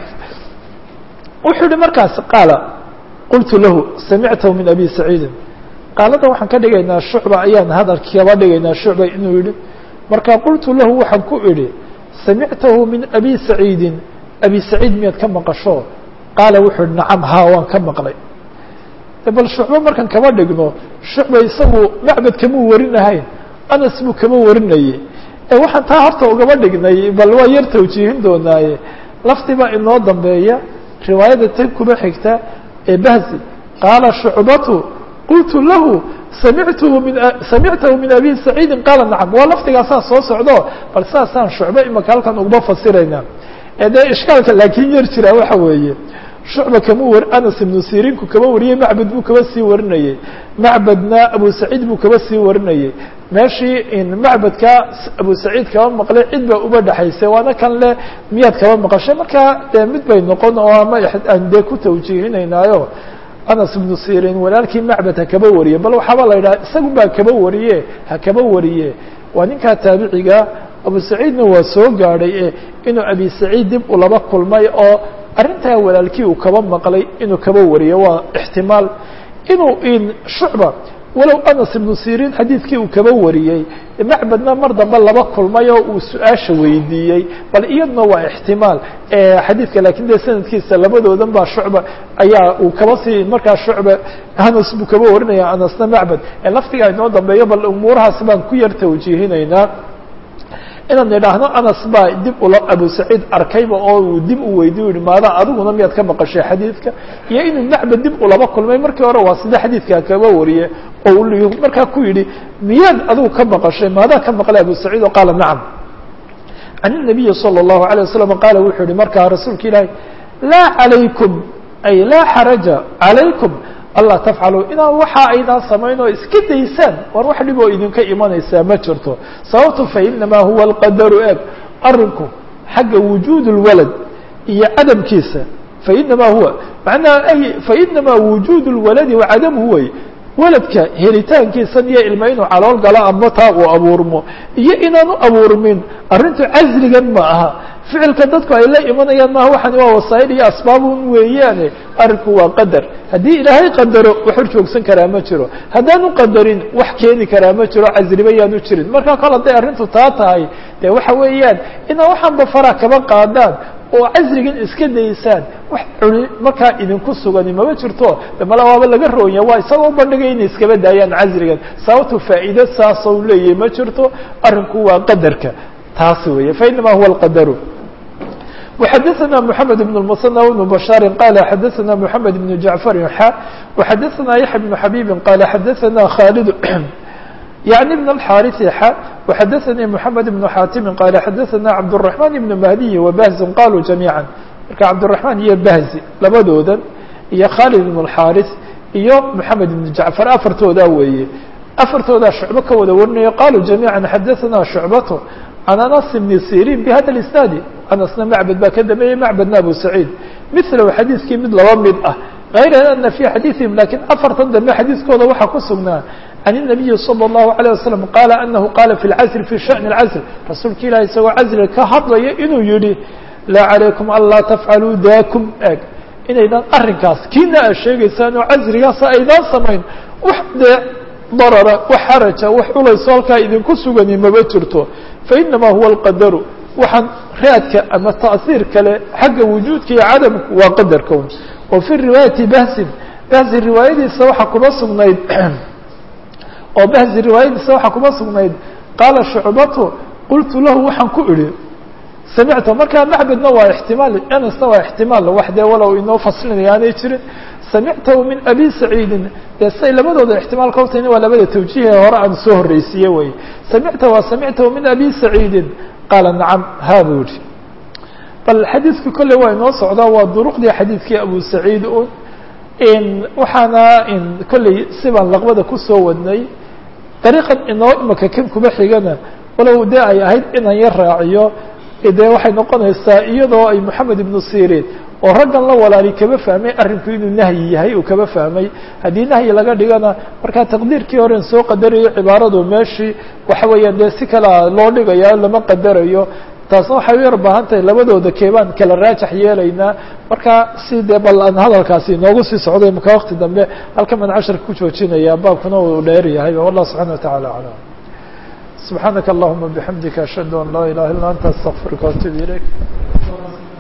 wuxuu yihi markaas qaala qultu lahu samictahu min abi saciidin qaaladan waxaan ka dhigaynaa shucba ayaan hadalkii kaba dhigaynaa shucba inuu yihi marka qultu lahu waxaan ku idhi samictahu min abi saciidin abi saciid miyaad ka maqasho qaala wuxuu ihi nacam haa waan ka maqlay bal shucbo markaan kaba dhigno shucba isagu macbed kamuu warinahayn anas buu kama warinayey waxaan taa horta ugaba dhignay bal waa yar tawjiihin doonaaye lafdi baa inoo dambeeya riwaayada tan kuba xigta ee bahzi qaala shucbatu qultu lahu samictuhu min samictahu min abi saciidin qaala nacam waa lafdigaasaa soo socdo bal saasaan shucbe imaka halkan uguma fasiraynaa ee dee ishkaalka laakiin yar jira waxa weeye shucba kama war anas ibnu sirinku kaba wariyey macbed buu kaba sii warinayey macbedna abu saciid buu kaba sii warinayey meeshii macbedka abu saciid kaba maqlay cid baa uba dhexaysay waana kan le miyaad kaba maqashay marka dee mid bay noqon oo ama aan dee ku tawjiihinaynaayo anas ibnu sirin walaalkii macbed ha kaba wariye bal waxaaba la yidhaha isagu baa kaba wariye ha kaba wariye waa ninkaa taabiciga abu saciidna waa soo gaadhay e inuu abi saciid dib ulaba kulmay oo arrintaa walaalkii uu kaba maqlay inuu kaba wariyo waa ixtimaal inuu in shucba walow anas ibnu sirin xadiidkii uu kaba wariyey macbedna mar dambe laba kulmay oo uu su-aasha weydiiyey bal iyaduna waa ixtimaal xadiidka lakin dee sanadkiisa labadoodan baa shucba ayaa uu kaba sii markaa shucba anas buu kaba warinaya anasna macbed laftigaa inoo dambeeyo bal umuurahaas baan ku yar tawjiihinaynaa inaan idhaahno anas baa dib ula abu saciid arkayba oo uu dib u weydiy yihi maadaa adiguna miyaad ka maqashay xadiidka iyo inuu macbed dib ulaba kulmay markii hore waa sida xadiidkaa kaba wariye oo markaa ku yidhi miyaad adigu ka maqashay maadaa ka maqlay abu saciid oo qaala nacam can الnabiyi salى الlahu عalيه wasalam qaala wuxuu yihi markaa rasuulka ilaahi laa عalaykum ay laa xaraja عalaykum alla tafcaluu inaan waxa aydaan samayn oo iska daysaan war wax dhib oo idinka imanaysaa ma jirto sababto fainamaa huwa alqadaru eeg arinku xagga wujuud اlwalad iyo cadamkiisa fainamaa huwa manaa ay fainamaa wujuud اlwaladi wacadamuhu wey weladka helitaankiisan iyo ilma inuu calool galo ama taa uu abuurmo iyo inaanu abuurmin arrintu casligan ma aha ficilka dadku ay la imanayaan maaha waxani waa wasaa'il iyo asbaabun weeyaane arrinku waa qadar haddii ilaahay qadaro wax hor joogsan karaa ma jiro haddaanu qadarin wax keeni karaa ma jiro casriba yaanu jirin marka kol hadday arrintu taa tahay dee waxa weeyaan inaa waxaanba faraa kaba qaadaan oo casrigan iska daysaan wax culi markaa idinku sugani mama jirto de mala waaba laga roonya waa isagoo ubandhigay inay iskaba daayaan casrigan sababtu faa'iide saasoo leeyahay ma jirto arrinku waa qadarka taas weeye fainama huwa alqadaru وxadثna محamed بن المصنى بن بشhاaر qال xadثna محamed بن جعفر xا وxadثna يحيى بن حبيب qال xadثna khالد يعني بن الحاrث xا وxadثnي محamed بن xاtم qال xadثna عبدالرحمن بن مهدي وبهز qalوا جaميعا marka عبدالرحمن iyo بهزi labadoodan iyo khالد بن الحاrث iyo محamed بن جعفر afartooda weeye afartoodaa شhuعbo ka wada warinayo qalوا جaميعا xadثna شhuعبة عن أنس بن سيrين بhda الاسناaد أنسna معبد baa ka dambeeyey معبدna أبو سعيد مثله xadيiثkii mid laba mid ah غayr أن في xadيiثiهim lakiن afartan dambe xadيiثkooda waxaa ku sugnaa عن النبي صلى الله عليه وسلم قال أنه قال في العزل في شأن العزل رasuulka ilah isagoo cزل ka hadlaya inuu yihi لا عليكم aلا تفعلوا daكم eg inaydan arinkaas kiina a sheegaysaan oo cزrigaasa aydaan samayn wax dee darara wax xaraja wax culayso halkaa idinku sugani maba jirto fainama huwa alqadaru waxaan raadka ama ta'hiir kale xagga wujuudka iyo cadamku waa qadarka un wa fi riwaayati bahsin bahsi riwaayadiisa waxaa kuma sugnayd oo bahsi riwaayadiisa waxaa kuma sugnayd qaala shucbatu qultu lahu waxaan ku idhi samicta markaa macbedna waa ixtimaal anasna waa ixtimaal wax dee walow inoo faslinaya aanay jirin samictahu min abi saciidin dee say labadooda ixtimaalka hortayna waa labada tawjiihe hore aan soo horreysiiye wey samicta waa samictahu min abi saciidin qaala nacam ha buu yihi bal xadiidku kolley waa inoo socdaa waa duruqdii xadiidkii abu saciid un waxaana kolley sibaan laqbada kusoo wadnay dariiqan inoo imaka kan kuma xigana walow dee ay ahayd inaan yar raaciyo dee waxay noqonaysaa iyadoo ay moxamed ibnu sirin oo raggan la walaali kaba fahmay arrinku inuu nahyi yahay uu kaba fahmay haddii nahyi laga dhigana markaa taqdiirkii horen soo qadarayo cibaaradu meeshii waxa weeyaan dee si kalea loo dhigaya lama qadarayo taasna waxay u yar baahan tahay labadooda keebaan kala raajax yeelaynaa marka si dee bal aan hadalkaasi inoogu sii socday maka wakti dambe halkan baan casharka ku joojinaya baabkuna uu dheer yahay wallah subxana wataعala aclam subxaanaka allahuma bixamdika ashhadu an laa ilaha illa anta astaqfiruka waatubu ilayk